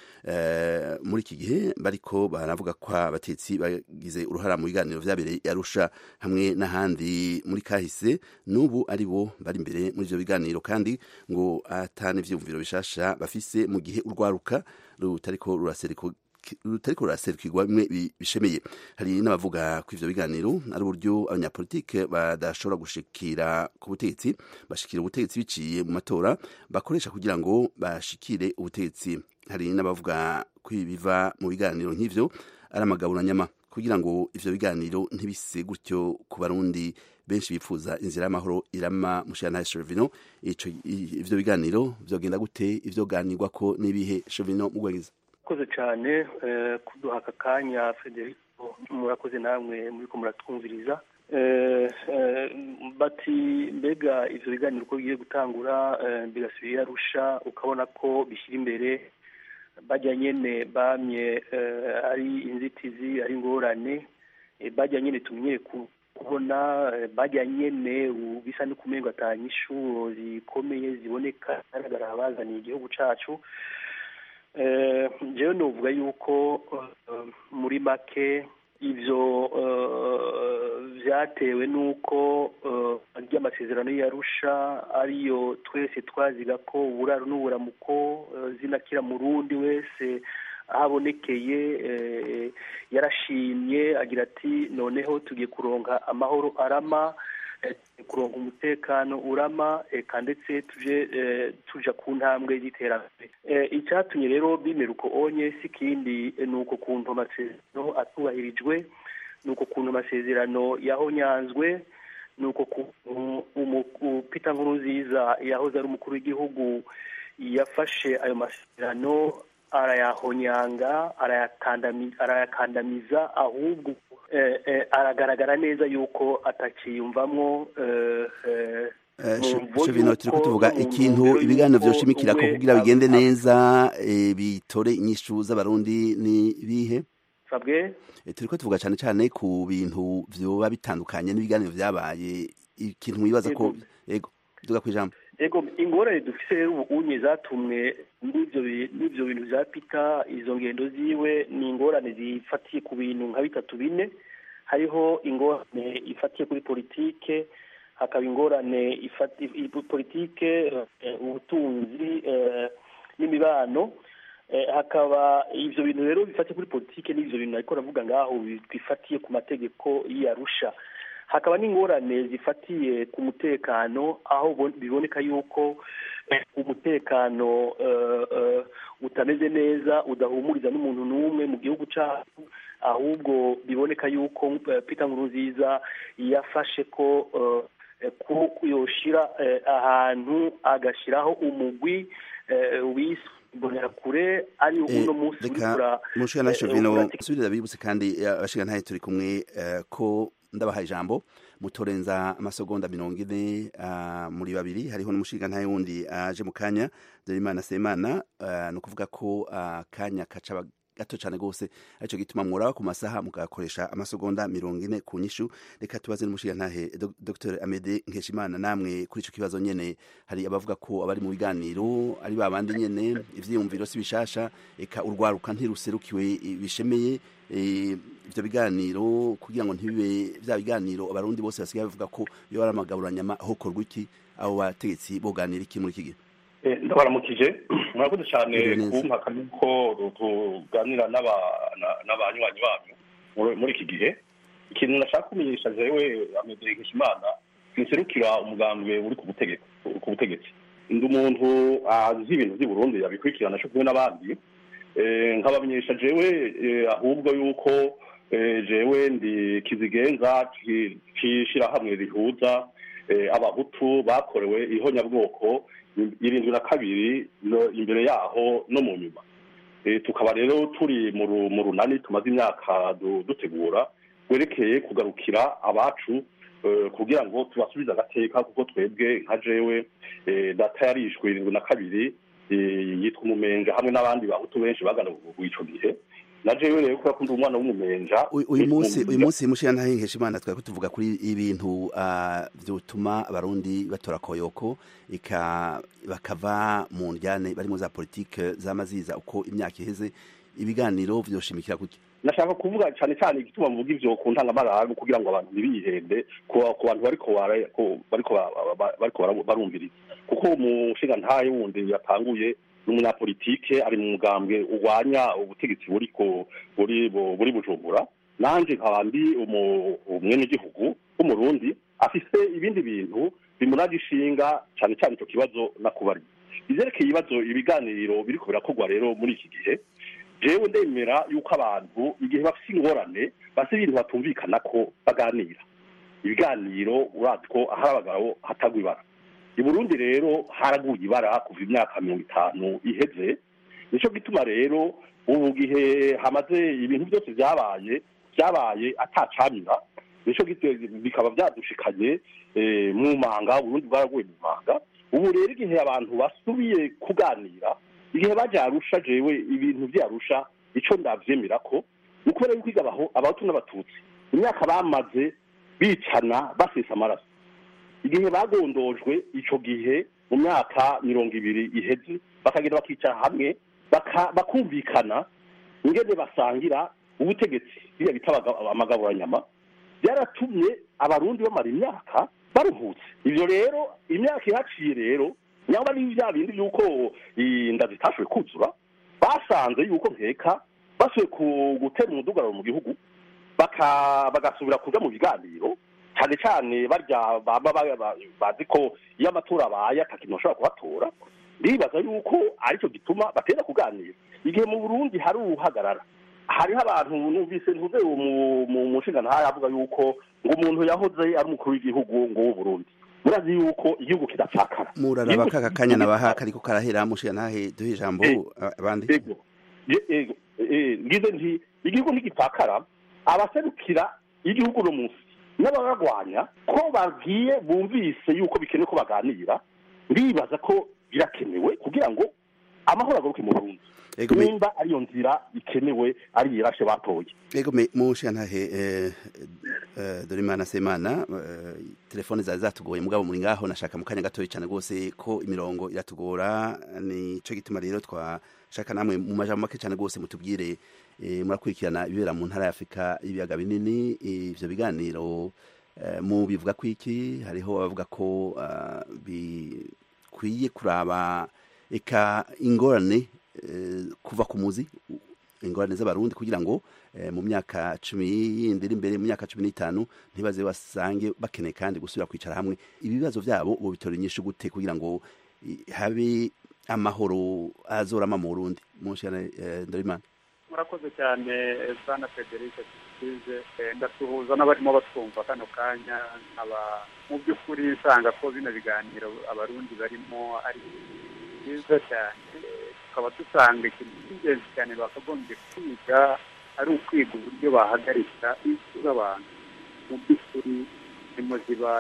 muri iki gihe bariko baravuga ko abatetsi bagize uruhara mu biganiro vyabereye yarusha hamwe n'ahandi muri kahise n'ubu ari bo bari imbere muri ivyo biganiro kandi ngo atane ivyumviro bishasha bafise mu gihe urwaruka rutariko rurasereko rutariko ruraserukirwa bimwe bishemeye hari n'abavuga ko ivyo biganiro ari uburyo abanyapolitike badashobora gushikira ku butegetsi bashikira ubutegetsi biciye mu matora bakoresha kugira ngo bashikire ubutegetsi hari n'abavuga ko ibiva mu biganiro nk'ivyo ari amagaburanyama kugira ngo ivyo biganiro ntibise gutyo ku barundi benshi bifuza inzira y'amahoro irama mushana Chevino ico ivyo biganiro vyogenda gute ivyo ganirwako n'ibihe Chevino mugwegeza murakoze cyane kuduha aka kanya federico murakoze namwe muri ko muratwumviriza bati mbega ibyo biganiro uko bigiye gutangura bigasubira arusha ukabona ko bishyira imbere bajya nyine bamye ari inzitizi ari ingorane bajya nyine tumenyere kubona bajya nyine bisa n'ukumengo atanga inshuro zikomeye ziboneka zigaragara abazaniye igihugu cyacu njyewe nuvuga yuko muri make ibyo byatewe n'uko ry'amasezerano yarusha ariyo twese twaziga ko uburaro n'uburamuko zinakira mu rundi wese ahabonekeye yarashimye agira ati noneho tugiye kuronka amahoro arama kuronka umutekano urama eka ndetse tuje tuja ku ntambwe y'iterambere icyatumye rero bimera uko onye si ikindi ni uko kuntu amasezerano atubahirijwe ni uko kuntu amasezerano yahonyanzwe ni uko kuntu Peter Nkurunziza yahoze ari umukuru w'igihugu yafashe ayo masezerano arayahonyanga arayakandamiza ahubwo aragaragara neza yuko atakiyumvamwo Chevino turiko tuvuga ikintu ibiganiro vyoshimikira ko kugira bigende neza bitore inyishu z'abarundi ni bihe sabwe turiko tuvuga cyane cyane ku bintu vyoba bitandukanye n'ibiganiro vyabaye ikintu mwibaza ko yego duga kwijambo ego ingorane dufise rero ubu unye zatumwe n'ivyo bintu vya pita izo ngendo ziwe ni ingorane zifatiye ku bintu nka bitatu bine hariho ingorane ifatiye kuri politike hakaba ingorane politike ubutunzi n'imibano hakaba ibyo bintu rero bifatiye kuri politiki n'ibyo bintu ariko navuga ngaho bifatiye ku mategeko y'arusha hakaba n'ingorane zifatiye ku mutekano aho biboneka yuko umutekano utameze neza udahumuriza n'umuntu n'umwe mu gihugu cyacu ahubwo biboneka yuko Peter Nkurunziza yafashe ko yoshira ahantu agashyiraho umugwi wiswe imbonerakure ari uno munsi reka mushika Shovino subirira bibutse kandi abashika ntaye turi kumwe ko ndabahaye ijambo mutorenza amasegonda mirongo ine muri babiri hariho n'umushinga ntaye wundi aje mu kanya Dorimana Semana ni ukuvuga ko akanya kaca gato cyane rwose aricyo gituma mwora ku masaha mugakoresha amasegonda mirongo ine ku nyishu reka tubaze n'umushinga ntahe Dr Amede Nkeshimana namwe kuri icyo kibazo nyene hari abavuga ko abari mu biganiro ari babandi nyene ivyiyumviro si bishasha eka urwaruka ntiruserukiwe bishemeye ibyo biganiro kugira ngo ntibibe bya biganiro abarundi bose basigaye bavuga ko iyo ari amagaburanyama hokorwa iki abo bategetsi boganira iki muri iki gihe ndabaramukije murakoze cyane kumpaka yuko tuganira n'abanywanyi banyu muri iki gihe ikintu nashaka kumenyesha jewe amedere nkishimana nserukira umugambwe uri ku butegetsi ndi umuntu azi ibintu by'i burundi yabikurikirana cyo kumwe n'abandi nkabamenyesha jewe ahubwo yuko jewe ndi kizigenza cy'ishyirahamwe rihuza abahutu bakorewe ihonyabwoko irindwi na kabiri imbere yaho no mu nyuma tukaba rero turi mu runani tumaze imyaka dutegura werekeye kugarukira abacu kugira ngo tubasubize agateka kuko twebwe nka jewe data yarishwe irindwi na kabiri yitwa umumenja hamwe n'abandi bahutu benshi bagana icyo gihe na jewe rero kubera ko ndi umwana w'umumenja uyu munsi uyu munsi mushira ntahengesha imana twari tuvuga kuri ibintu byotuma abarundi batora koyoko ika bakava mu njyane barimo za politike z'amaziza uko imyaka iheze ibiganiro vyoshimikira kuki nashaka kuvuga cyane cyane igituma mvuga ivyo ku ntangamararu kugira ngo abantu ntibihende ku bantu bariko bariko bariko barumviriza kuko umushinga ntaye wundi yatanguye n'umunyapolitike ari mu mugambwe urwanya ubutegetsi buri buri buri bujumbura nanje nkaba ndi umwenegihugu w'umurundi afise ibindi bintu bimuraje ishinga cyane cyane icyo kibazo nakubari ivyerekeye ibibazo ibiganiro biriko birakorwa rero muri iki gihe jewe ndemera yuko abantu igihe bafise ingorane bafise ibintu batumvikana ko baganira ibiganiro urazi ko ahari abagabo hatagwa ibara i burundi rero haraguye ibara kuva imyaka mirongo itanu iheze nicyo gituma rero ubu gihe hamaze ibintu byose byabaye byabaye atacamira nicyo bikaba byadushikanye mu manga burundi bwaraguye mu manga ubu rero igihe abantu basubiye kuganira igihe bajya arusha jewe ibintu byarusha icyo ndabyemera ko ni ukubera yuko igabaho abahutu n'abatutsi imyaka bamaze bicana basesa amaraso igihe bagondojwe icyo gihe mu myaka mirongo ibiri iheze bakagenda bakicara hamwe bakumvikana ingene basangira ubutegetsi biriya bita amagaburanyama byaratumye abarundi bamara imyaka baruhutse ibyo rero imyaka ihaciye rero nyamba ni bya bindi by'uko inda zitashoboye kuzura basanze yuko nkeka basubiye gutera umudugararo mu gihugu bagasubira kuja mu biganiro cyane cyane barya baba bazi ko iyo amatora abaye atakintu bashobora kuhatora ndibaza yuko aricyo gituma bateza kuganira igihe mu burundi hari uruhagarara hariho abantu numvise ntuze mu mushinga ntayo avuga yuko ngo umuntu yahoze ari umukuru w'igihugu ngo w'uburundi murazi yuko igihugu kidapfakara muraraba kaka kanya nabaha kariko karahera mushinga ntahe duhe ijambo abandi ngize nti igihugu ntigipfakara abaserukira igihugu no munsi n'abaragwanya ko babwiye bumvise yuko bikenewe ko baganira ndibaza ko birakenewe kugira ngo amahoro agaruke mu burundi nimba ariyo nzira ikenewe ari irashe batoye ego mushinga ntahe dorimana semana telefone zari zatugoye mugabo muri ngaho nashaka mu kanya gatoya cyane rwose ko imirongo iratugora nico gituma rero twashaka namwe mu majambo make cyane rwose mutubwire murakurikirana ibibera mu ntara ya afurika y'ibiyaga binini ivyo biganiro mu bivuga ko iki hariho abavuga ko bikwiye kuraba eka ingorane eh, kuva ku muzi u- ingorane z'abarundi kugira ngo eh, mu myaka cumi yindi iri imbere mu myaka cumi n'itanu ntibaze basange bakeneye kandi gusubira kwicara hamwe ibibazo byabo ubu bitora inyishu gute kugira ngo i- habe amahoro azorama mu burundi munshane eh, ndorimana murakoze cyane bwana frederic tukize ndasuhuza n'abarimo batwumva kano kanya nkaba mu by'ukuri nsanga ko bino biganiro abarundi barimo ari byiza cyane tukaba dusanga ikintu cy'ingenzi cyane bakagombye kwiga ari ukwiga uburyo bahagarika impfu z'abantu mu by'ukuri zirimo ziba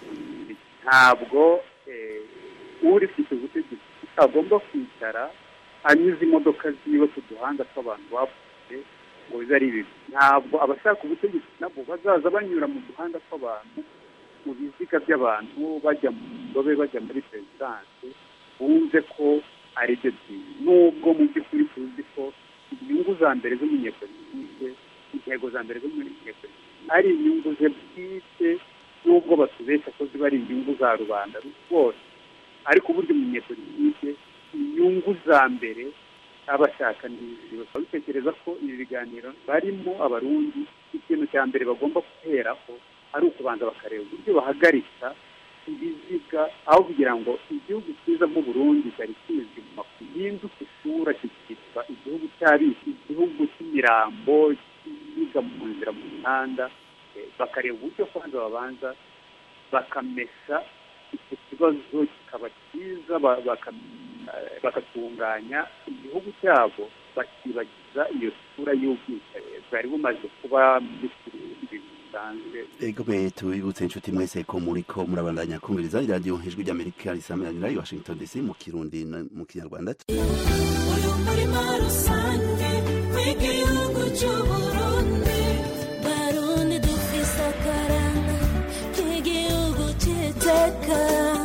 ntabwo eh, uri ku butegetsi utagomba kwicara anyuze imodoka ziwe ku duhanda tw'abantu bapfuye ngo bibe ari bibi ntabwo abashaka ubutegetsi nabo bazaza banyura mu duhanda tw'abantu mu biziga by'abantu bajya mu ndobe bajya muri perezidanse bumve ko ari byo byiza nubwo mu by'ukuri tuzi ko inyungu za mbere z'umunyepolitike intego za mbere z'umunyepolitike ari inyungu ze bwite nubwo batubeshya ko ziba ari inyungu za rubanda rwose ariko uburyo umunyepolitike inyungu za mbere abashaka n'izi bakaba bitekereza ko ibi biganiro barimo abarundi ikintu cya mbere bagomba guheraho ari ukubanza bakareba uburyo bahagarika ibiziga aho kugira ngo igihugu cyiza nk'uburundi cyari kizwi mu makuru gihinduke isura kikitwa igihugu cy'abisi igihugu cy'imirambo kiziga mu nzira mu mihanda eh, bakareba uburyo kwanza babanza bakamesa icyo kibazo kikaba cyiza ba- baka- eh, bagatunganya igihugu cyabo bakibagiza iyo sura y'ubwicanyi bwari bumaze kuba muri ibintu bisanzwe ego mwe tubibutse inshuti mwese ko muriko murabandanya kumviriza iradiyo ijwi ry'amerika risameranira i washington dc mu kirundi no mu kinyarwanda uyu murima rusange w'igihugu cy'uburundi barundi dufise akaranga k'igihugu cy'iteka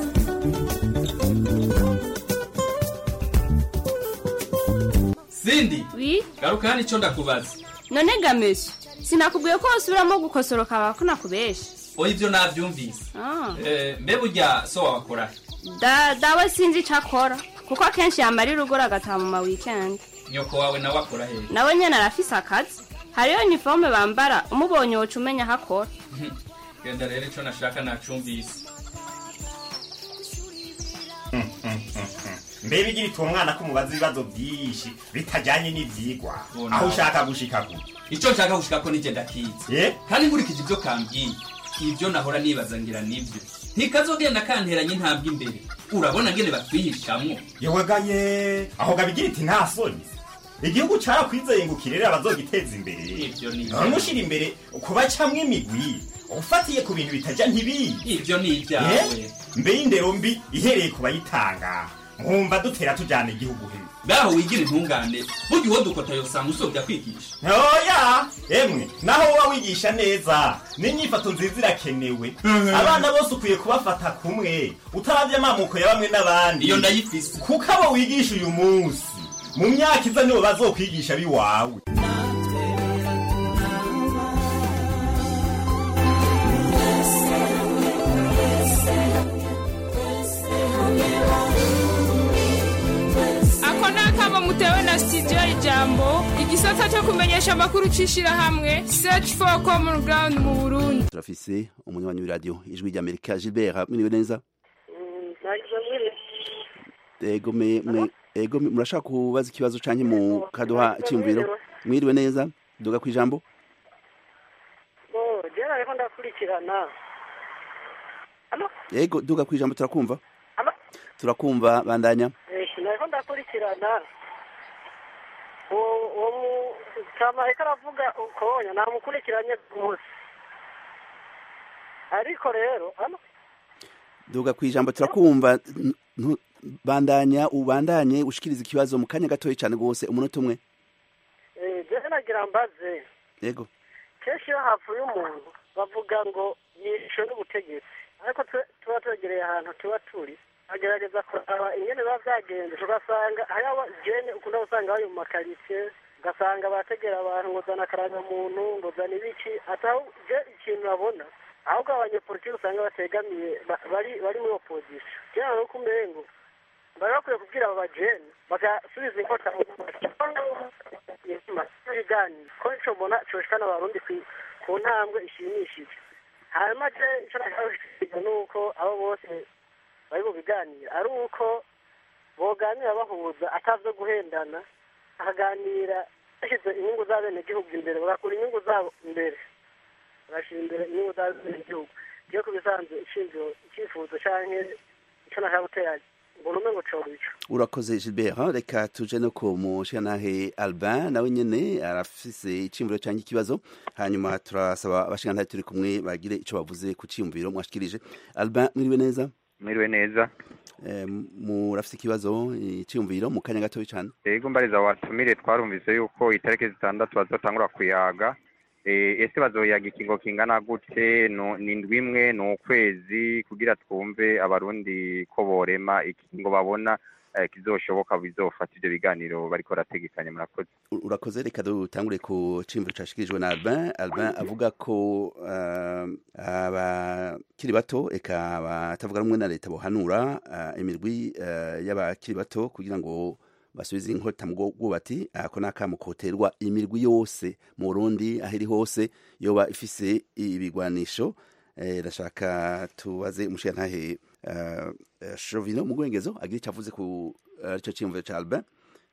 sindi wi garuka hano icyo ndakubaza none gamesha sinakubwiye ko wasubiramo gukosoroka wawe ko nakubesha oya ibyo nabyumvise Ah. Eh, mbe burya so wawakora da dawe sinzi icyo akora kuko akenshi yamara urugora agataha mu ma weekend nyoko wawe nawe akora hehe nawe nyine arafise akazi hariyo iniforume bambara umubonye woca umenya aho akora genda rero icyo nashaka nacumvise mbere igira ituma umwana ko umubaza ibibazo byinshi bitajyanye n'ibyigwa Bona. aho ushaka gushika ku icyo nshaka gushika ko nigenda kiza kandi nkurikije ibyo kambwiye ibyo nahora nibaza ngira nibyo ntikazogenda kanteranye intambwe imbere urabona ngene batwihishamwo yewagaye aho gabigira iti nta soni igihugu carakwizeye ngo kirere abazogiteza imbere Ivyo ni none ushira imbere kubacamwo imigwi ufatiye ku bintu bitajya ntibiyi ivyo ni ibyawe mbe y'indero mbi ihereye ku bayitanga nkumva dutera tujyana igihugu he ngaho wigira intungane burya uwo dukota yosanga usobya kwigisha oya emwe naho woba wigisha neza n'inyifato nziza irakenewe abana bose ukwiye kubafata kumwe utaravye amamuko ya bamwe n'abandi iyo ndayifise kuko abo wigisha uyu munsi mu myaka iza nibo bazokwigisha biwawe ako ni akamo mutewe na sitidiyo ijambo igisata cyo kumenyesha amakuru cy'ishyirahamwe search for common ground mu burundi turafise umunywanyi w'iradiyo ijwi ry'amerika gilbert mwiriwe neza ego me mwe ego me- murashaka kubaza ikibazo canke mu kaduha icyumviro mwiriwe neza duga ku ijambo jera ariko ndakurikirana ego duga ku ijambo turakumva Alo? turakumva bandanya nariko ndakurikirana uwo uwo mu- kama ariko aravuga ukonya namukurikiranye rwose ariko rero hano duga ku ijambo turakumva N- ntu- bandanya ubandanye ushikiriza ikibazo mu kanya gatoya cyane rwose umunota umwe jera nagira mbaze ego kenshi iyo hapfuye umuntu bavuga ngo yishwe n'ubutegetsi ariko twe- tuba twegereye ahantu tuba turi agerageza kuraba ingene biba byagenze ugasanga hariho jene ukunda gusanga bari mu makaritsiye ugasanga bategera abantu ngo zana akarangamuntu ngo zana ibiki ataho je ikintu babona ahubwo abanyepolitiki usanga bategamiye ba- bari bari muri opozisiyo kera nuko umengo bari bakwiye kubwira abo bajene bagasubiza inkota mu ibiganiro ko nico mbona coshikana abarundi kwi- ku ntambwe ishimishije hanyuma je ico nashaka ni uko abo bose bari mu biganiro ari uko boganira bahuza atavyo guhendana bakaganira bashyize inyungu z'abenegihugu imbere bagakura inyungu zabo imbere bagashyira imbere inyungu z'abenegihugu iyo ku bisanzwe ishingiro icyifuzo canke ico nashaka gutera mbona umwe ngo coba ico urakoze gilbert reka tuje no ku mushingantahe albin nawe nyene arafise iciyumviro canke ikibazo hanyuma turasaba abashingantahe turi kumwe bagire ico bavuze ku ciyumviro mwashikirije albin mwiriwe neza mwiriwe neza Eh, murafise ikibazo iciyumviro mu kanya gatoya cane ego mbariza watumire twarumvise yuko itariki zitandatu bazotangura kuyaga Eh, ese bazoyaga ikingo kingana gute No- ni indwi imwe ni ukwezi kugira twumve abarundi ko borema ikingo babona eh, kizoshoboka bizofata ivyo biganiro bariko barategekanya murakoze U- urakoze reka dutangure ku ciyumviro cashikirijwe na albin albin avuga ko uh, abakiri bato eka batavuga rumwe na leta bohanura uh, imirwi uh, y'abakiri bato kugira ngo basubize inkota mu bwubati ako ni akamo koterwa imirwi yose mu burundi aho iri hose yoba ifise ibigwanisho eh, rashaka tubaze umushirantahe uh, uh, shovino mu gwengezo agira ico avuze ku arico ciyumviro ca albin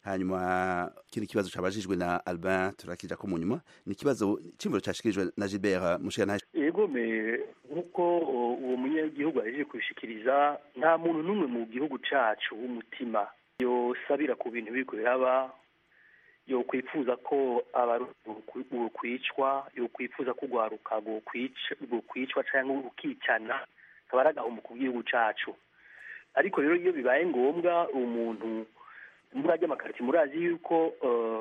hanyuma kindi kibazo cabajijwe na albin turakija ko mu nyuma ni ikibazo cimviro cashikirijwe na gilbert mushirantahe yego me nk'uko uh, uwo munyagihugu ahejeje kubishikiriza nta muntu n'umwe mu gihugu cacu w'umutima yosabira ku bintu biriko biraba yokwifuza ko abarundi bokwicwa yokwifuza ko urwaruka rwokwicwa canke rukicana akaba ari agahombo ku gihugu cacu ariko rero iyo bibaye ngombwa umuntu muri ajya amakariti murazi yuko uh,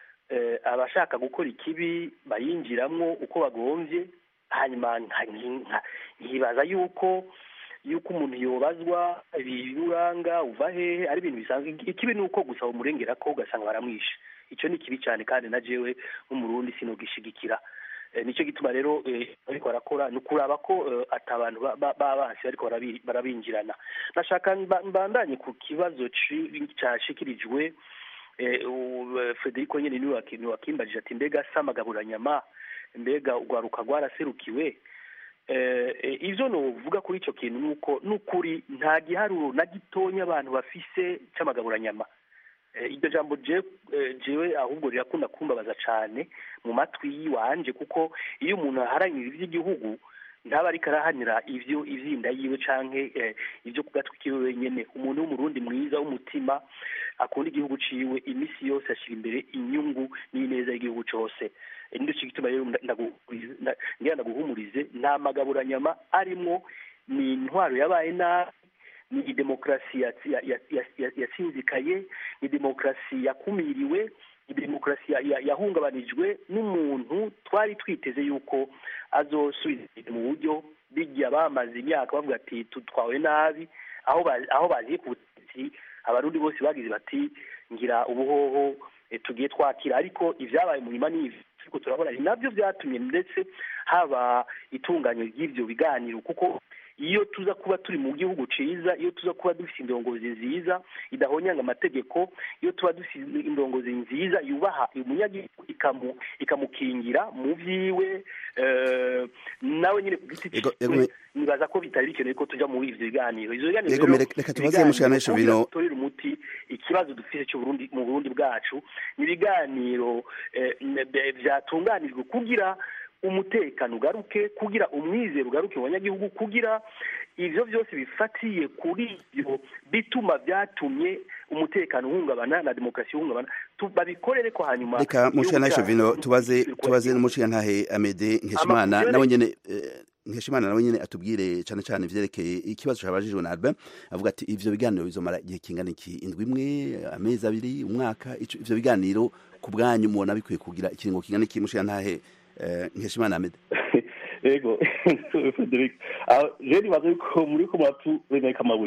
eh, abashaka gukora ikibi bayinjiramwo uko bagomvye hanyuma nka- nka- nkibaza yuko yuko umuntu yobazwa ibiruranga uva hehe ari ibintu bisanzwe ikibi ni uko gusa umurengera ko ugasanga baramwishe icyo ni kibi cyane kandi na jewe nk'umurundi sinogishigikira Eh, nicyo gituma rero eh, ariko barakora ni ukuraba ko eh, ata abantu ba- ba- b'abansi bariko barabi- barabinjirana nashaka mba- mbandanye ku kibazo ci- cashikirijwe eh, u- eh, federico nyene niwe waki- niwe wakimbajije ati mbega se amagaburanyama mbega urwaruka rwaraserukiwe eh, eh, ivyo novuga kuri ico kintu nuko nukuri nta giharuro na gitonya abantu bafise c'amagaburanyama Eh, iryo jambo je eh, jewe ahubwo rirakunda kumbabaza cane mu matwi yiwanje kuko iyo umuntu aharanira ivy'igihugu ntaba ariko arahanira ivyo ivyinda yiwe canke eh, ivyo ku gatwi kiwe wenyene umuntu w'umurundi mwiza w'umutima akunda igihugu ciwe imisi yose ashira imbere inyungu n'ineza y'igihugu cose Eh, nico gituma rero nda- ndaguhumurize- nda- ngira ndaguhumurize nta magaburanyama arimwo ni intwaro yabaye nabi ni demokarasi yatsi- ya- ya- ya- ya- yasinzikaye ni demokarasi yakumiriwe ni demokarasi ya- ya- yahungabanijwe n'umuntu twari twiteze yuko azosubiza ibintu mu buryo bijya bamaze imyaka bavuga ati tutwawe nabi aho ba- aho baziye ku butegetsi abarundi bose bagize bati ngira ubuhoho eh, tugiye twakira ariko ibyabaye mu nyuma n'ivi ariko turabona ni nabyo byatumye ndetse haba itunganywa ry'ibyo biganiro kuko iyo tuza kuba turi mu gihugu ciza iyo tuza kuba dufite indongozi nziza idahonyanga amategeko iyo tuba dufite indongozi nziza yubaha umunyagihugu ikamu ikamukingira mu vyiwe eh, nawe nyine ku giti Ego- ego ciwe me- nibaza ko bitari bikenewe ko tuja muri ivyo biganiro ivyo biganiro Ego, rero me- reka tubaze ibiganiro Mushikiranganji kugira Bino- dutorere umuti ikibazo dufite cyo Burundi mu Burundi bwacu ni ibiganiro eh, ne- vyatunganijwe kugira umutekano ugaruke kugira umwizero ugaruke mu banyagihugu kugira ivyo vyose bifatiye kuri ivyo bituma vyatumye umutekano uhungabana na demokarasi ihungabana tu- babikorere ko hanyuma reka igihugu mushirantahe cyacu shovino tubaze gikore tubaze n'umushirantahe amede nkeshimana Amakuru nawe yone- nyene eh, nkeshimana nawe nyene atubwire cane cane ivyerekeye ikibazo cabajijwe na albin avuga ati ivyo biganiro bizomara igihe kingana iki indwi imwe amezi abiri umwaka ico- ivyo biganiro ku bwanyu mubona bikwiye kugira ikiringo kingana iki mushirantahe eh, nkeshimana amede ego frederic Ah, je nibaza yuko muri ko muratu bemeka amabuye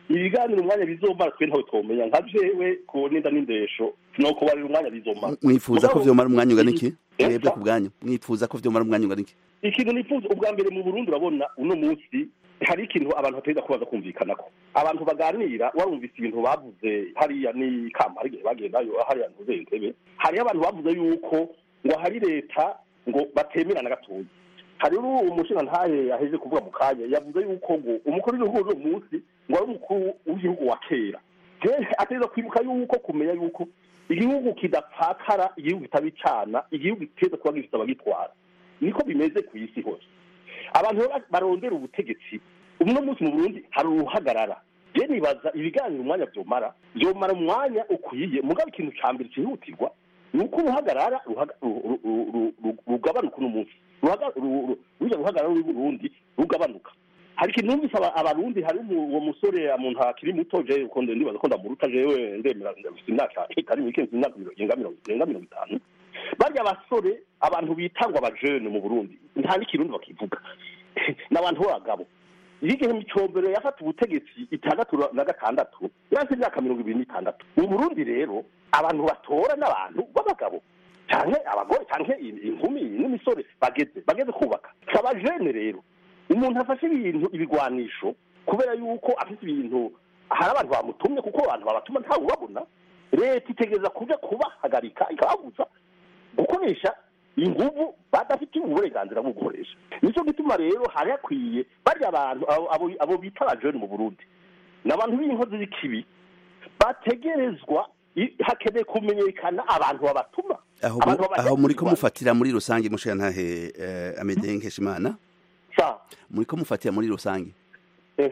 ibiganiro umwanya bizomara twe ntawe twomenya nka jewe ku ninda n'indesho no kubarira umwanya bizomara mwifuza ko Mugabo, vyomara umwanya ungana iki Eh, mwebwe sa- ku bwanyu mwifuza ko vyomara umwanya ungana iki ikintu nifuza ubwa mbere mu burundi urabona uno munsi hari ikintu abantu bategeza kubaza kumvikanako abantu baganira warumvise ibintu bavuze hariya ni kamba hari igihe bagendayo hariya ntuze intebe hariho abantu bavuze yuko ngo hari leta ngo batemerana gatoya hari umushinga ntahe yaheje kuvuga mu kanya yavuze yuko ngo umukuru w'igihugu uno munsi ngo ari umukuru w'igihugu wa kera jewe ateza kwibuka yuko kumenya yuko igihugu kidapfakara igihugu kitabicana igihugu kiteza kuba gifite abagitwara niko bimeze ku isi hose abantu rero barondera ubutegetsi uno munsi mu burundi hari uruhagarara je nibaza ibiganiro umwanya vyomara vyomara umwanya ukwiye mugabo ikintu ca mbere cihutirwa ni uko uruhagarara ruhaga- ru- ru- ru- ru- ru- rugabanuka uno munsi Ruhaga- ru- ru- ruja ruhagarara ruri burundi rugabanuka hari ikintu numvise aba- abarundi hari umu- uwo musore umuntu akiri muto je uko nde- ndibaza ko ndamuruta jewe ndemera ndafise imyaka itari mike mfise imyaka mirongo irenga mirongo irenga mirongo itanu barya abasore abantu bitangwa abajene mu burundi nta n'ikirundi bakivuga ni abantu b'abagabo iyo igihe micombero yafata ubutegetsi itandatu na gatandatu yari imyaka mirongo ibiri n'itandatu mu burundi rero abantu batora n'abantu b'abagabo canke abagore canke inkumi n'imisore bageze bageze kubaka si abajene rero umuntu afashe ibintu ibigwanisho kubera yuko afite ibintu hari abantu bamutumye kuko abantu babatuma ntawe ubabona leta itegereza kuja kubahagarika ikababuza gukoresha inguvu badafitiye uburenganzira bwo gukoresha nicyo gituma rero hari hakwiye barya abantu abo- abo abo bita abajene mu burundi ni abantu b'inkozi z'ikibi bategerezwa i- hakeneye kumenyekana abantu babatuma aho Abantu mu- babajya aho muri ko kwirwanya. mufatira muri rusange mushiya ntahe eh, amede nkeshimana sa muri ko mufatira muri rusange Eh.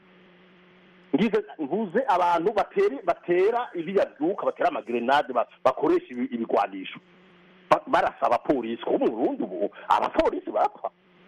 ngize mvuze abantu batera batera iriya byuka batera amagrenade ba- bakoresha ibi- ibigwanisho Ba- barasa abapolisi kuko mu Burundi ubu abapolisi barapfa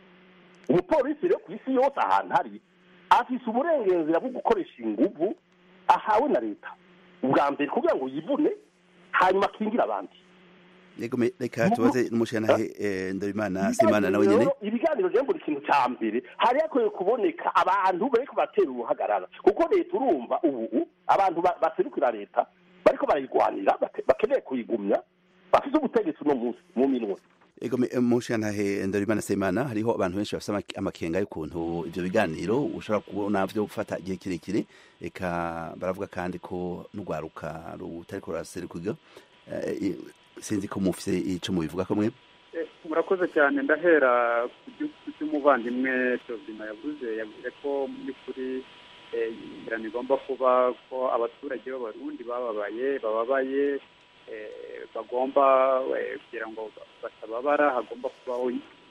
umupolisi rero ku isi yose ahantu ari afise uburenganzira bwo gukoresha inguvu ahawe na leta ubwa mbere kugira ngo yivune hanyuma akingire abandi yego me- reka tubaze n'umushiya ntahe eh, ndabimana simana nawe nyene Rero, ibiganiro rero buri kintu cya mbere hari hakwiye kuboneka abantu bariko batera uruhagarara kuko leta urumva ubu abantu ba- baserukira leta bariko barayigwanira bate- bakeneye kuyigumya bafite ubutegetsi uno munsi mu minwe Ego me- mushiya ntahe ndabimana simana hariho abantu benshi bafite amake- amakenga y'ukuntu ivyo biganiro ushobora kubona vyo gufata igihe kirekire eka baravuga kandi ko n'urwaruka rutariko ruraserukirwa Eh, i- sinzi ko mufise ico mubivuga ko mwe Eh, murakoze cyane ndahera ku byo- ku by'umuvandimwe Tozima yavuze yavuze ko mu by'ukuri eh, inzira igomba kuba ko abaturage b'abarundi bababaye bababaye eh, bagomba eh, kugira ngo batababara hagomba kubaho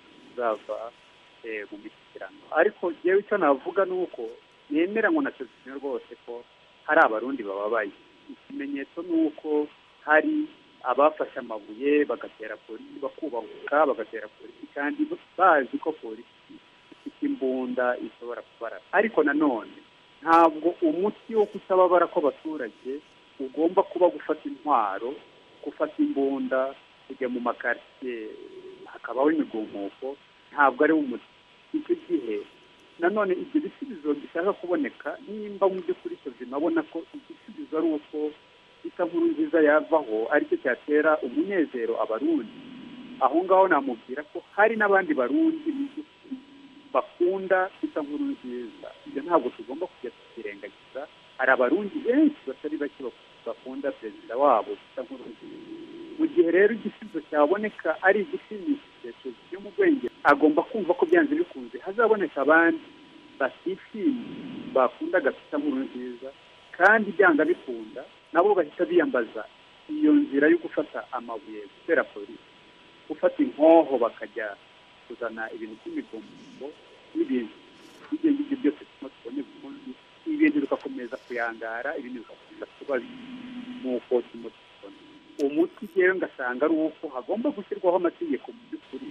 zava eh, mu mishyikirano ariko yewe icyo navuga ni uko nemeranywa na Tozima rwose ko hari abarundi bababaye ikimenyetso ni uko hari abafashe amabuye bagatera polisi bakubahuka bagatera polisi kandi bazi ko polisi ifite imbunda ishobora kubarasa ariko nanone ntabwo umuti wo kutababara kw'abaturage ugomba kuba gufata intwaro gufata imbunda kujya mu makaritsiye hakabaho imigumuko ntabwo ari wo umuti icyo gihe nanone ibyo bisubizo bishaka kuboneka nimba mu by'ukuri tuzima abona ko igisubizo ari uko ita nkuru nziza yavaho aricyo cyatera umunezero abarundi aho ngaho namubwira ko hari n'abandi barundi mu by'ukuri bakunda ita nkuru nziza ibyo ntabwo tugomba kujya tukirengagiza hari abarundi benshi batari bake bakunda perezida wabo ita nkuru nziza mu gihe rero igisubizo cyaboneka ari igishimishije cyo mu bwenge agomba kumva ko byanze bikunze hazaboneka abandi batishimye bakunda gafita nkuru nziza kandi byanga bikunda nabo bahita biyambaza iyo nzira yo gufata amabuye gutera polisi gufata inkoho bakajya kuzana ibintu by'imigombo n'ibintu ibyo ngibyo byose turimo tubone bukundi ibintu bigakomeza kuyangara ibindi bigakomeza kuba nk'uko turimo tubona umuti rero ngasanga ari uko hagomba gushyirwaho amategeko mu by'ukuri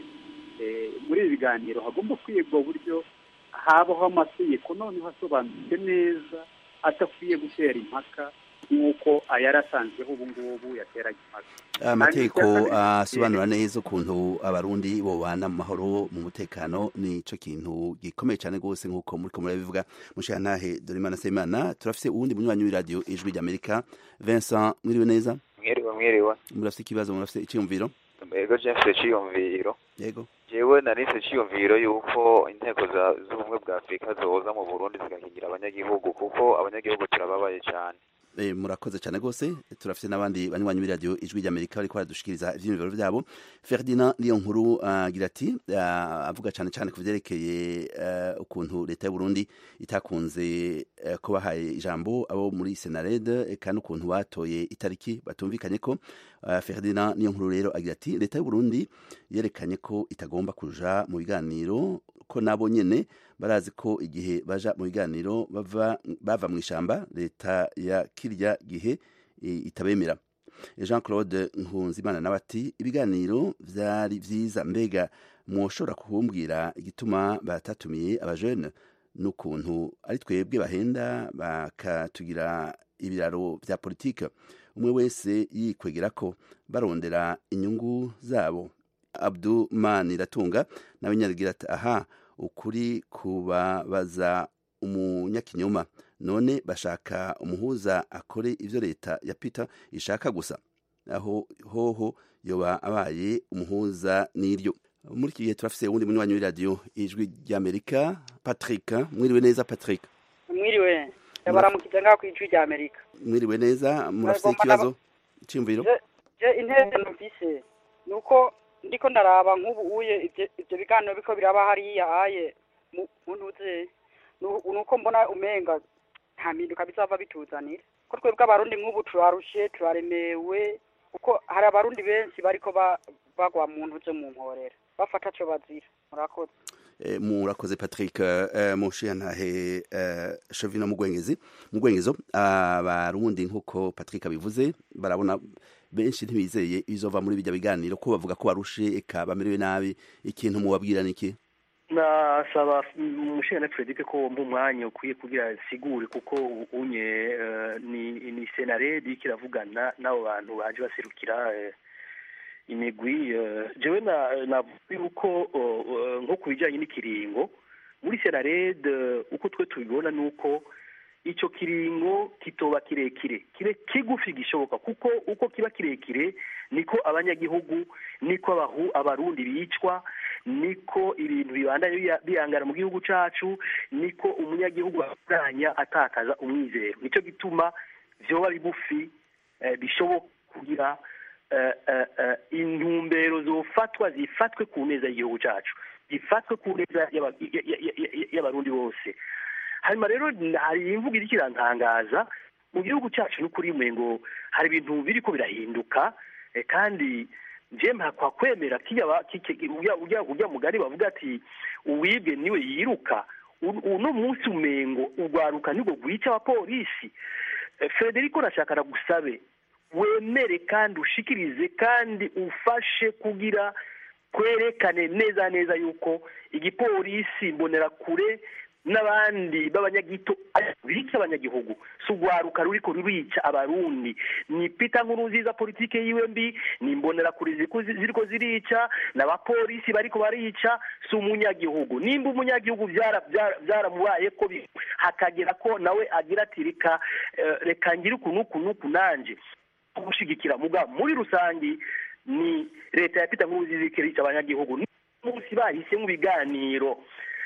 muri ibi biganiro hagomba kwigwa uburyo habaho amategeko noneho asobanutse neza adakwiye gutera impaka nk'uko ayari asanzweho ubu ngubu yateranye impaga amategeko Kandi icya kabiri- asobanura neza ukuntu abarundi bobana mu mahoro mu mutekano nico kintu gikomeye cyane rwose nk'uko muriko murabivuga mushantahe dorimana semana turafise uwundi munywanyi w'iradiyo ijwi ry'amerika vincent mwiriwe neza mwiriwe mwiriwe murafise ikibazo murafise iciyumviro ego james ciyumviro yego jewe narise ciyumviro yuko inteko za- z'ubumwe bwa afurika zoza mu burundi zigakingira abanyagihugu kuko abanyagihugu turababaye cyane Eh, murakoze cyane rwose turafite n'abandi banywanyi b'iradiyo ijwi ry'amerika bariko baradushikiriza ivyiyumviro vyabo ferdinand niyo nkuru agira ati ah, avuga cyane cyane ku vyerekeye eh, ukuntu leta y'uburundi itakunze eh, ko bahaye ijambo abo muri senared kandi ukuntu batoye itariki batumvikanye ko Ah, ferdinand niyo nkuru rero agira ati leta y'uburundi yerekanye ko itagomba kuja mu biganiro ko nabo nyene barazi ko igihe baja mu biganiro bava bava mu ishamba leta ya kirya gihe eh, itabemera jean claude nkunzimana nawe ati ibiganiro vyari vyiza mbega mwoshobora kumbwira igituma batatumiye abajene n'ukuntu ari twebwe bahenda bakatugira ibiraro vya politike umwe wese yikwegera ko barondera inyungu zabo abduman iratunga nawe nyaragira ati aha ukuri kubabaza umunyakinyoma none bashaka umuhuza akore ivyo leta ya peter ishaka gusa aho hoho yoba abaye umuhuza n'iryo muri iki gihe turafise uwundi munywanyi w'iradiyo ijwi ry'amerika patrick mwiriwe neza patrick mwiriwe yabaramukije ngaho ku ijwi rya amerika mwiriwe neza murafise Bagomba ikibazo cy'imviro Je- je intebe numvise ni uko ndiko ndaraba nk'ubu uye ivyo ivyo biganiro biko biraba hariya aye mu mu ntuze Nu- ni uko mbona umenga nta mpinduka bizava bituzanira ko twebwe abarundi nk'ubu turarushe turaremewe kuko hari abarundi benshi bariko ba- bagwa mu ntuze mu mporera bafata co bazira murakoze Eh, murakoze patrick eh, mushiyantahe eh, shovino mugwengezi mugwengezo abarundi nk'uko patrick abivuze barabona benshi ntibizeye bizova muri bijya biganiro ko bavuga ko barushe eka bamerewe nabi ikintu mubabwira niki nasaba umushingana Frederic ko wumva umwanya ukwiye kugira sigure kuko unye eh, ni ni senaredi kiravugana n'abo bantu baje baserukira eh, imigwi eh, jewe na navuga yuko oh, oh, nko ku bijyanye n'ikiringo muri senarede uko twe tubibona ni uko icyo kiringo kitoba kirekire kibe kigufi gishoboka kuko uko kiba kirekire niko abanyagihugu niko abahu abarundi bicwa niko ibintu bibandanya biya- bihangana mu gihugu cacu niko umunyagihugu abandanya atakaza umwizero nicyo gituma vyoba bigufi eh, bishoboka kugira eh, eh, eh, intumbero zofatwa zifatwe ku neza y'igihugu cacu zifatwe ku neza y'aba- y- y- y- y- y'abarundi bose hanyuma rero hari imvugo iriko irantangaza mu gihugu cyacu n'ukuri ngo hari ibintu biriko birahinduka eh, kandi nje mpakwa kwemera kiya ba- ki- ki- urya urya- urya mugari bavuga ati uwibwe niwe yiruka U- uno munsi umengo urwaruka nibwo rwica abapolisi Eh, frederico nashaka nagusabe wemere kandi ushikirize kandi ufashe kugira kwerekane neza neza yuko igipolisi mbonerakure n'abandi b'abanyagito bica abanyagihugu si urwaruka ruriko rurica abarundi ni pita nkuru nziza politike yiwe mbi ni imbonerakure ziriko zi- ziriko zirica n'abapolisi bariko barica si umunyagihugu nimba umunyagihugu byara- byara- byaramubaye ko bi- hakagera ko nawe agira ati reka eh, reka ngire uku n'uku n'uku nanje gushigikira muga muri rusangi ni leta ya pita nkuru nziza iriko irica abanyagihugu munsi bahise mu biganiro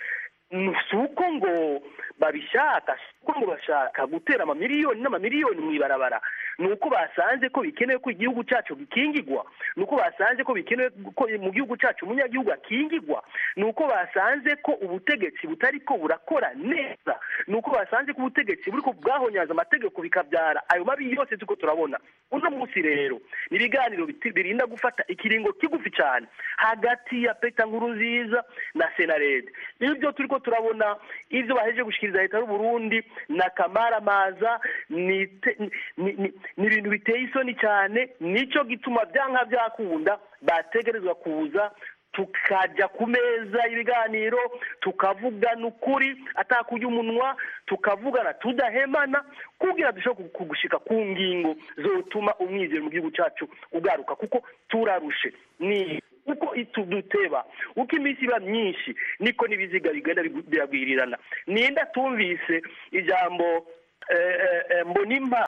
si uko ngo babishaka si uko ngo bashaka gutera amamiliyoni n'amamiliyoni mu ibarabara ni uko basanze ko bikenewe ko igihugu cyacu gikingigwa ni uko basanze ko bikenewe ko mu gihugu cyacu umunyagihugu akingigwa ni uko basanze ko ubutegetsi butari ko burakora neza ni uko basanze ko ubutegetsi buri ko bwahonyaza amategeko bikabyara ayo mabi yose turiko turabona uno munsi rero ni ibiganiro biti- birinda gufata ikiringo kigufi cyane hagati ya peta nkuru nziza na senarede ibyo turiko turabona ibyo bahejeje gushikiriza leta y'u Burundi na kamaramaza ni te- ni- ni- ni ibintu biteye isoni cyane nicyo gituma byanka byakunda bategerezwa kuza tukajya ku meza y'ibiganiro tukavugana ukuri atakurya umunwa tukavugana tudahemana kugira dushobore kugushika ku ngingo zotuma umwizero mu gihugu cyacu ugaruka kuko turarushe ni uko duteba uko iminsi iba myinshi niko n'ibiziga bigenda biragwirirana ninde atumvise ijambo mbonimpa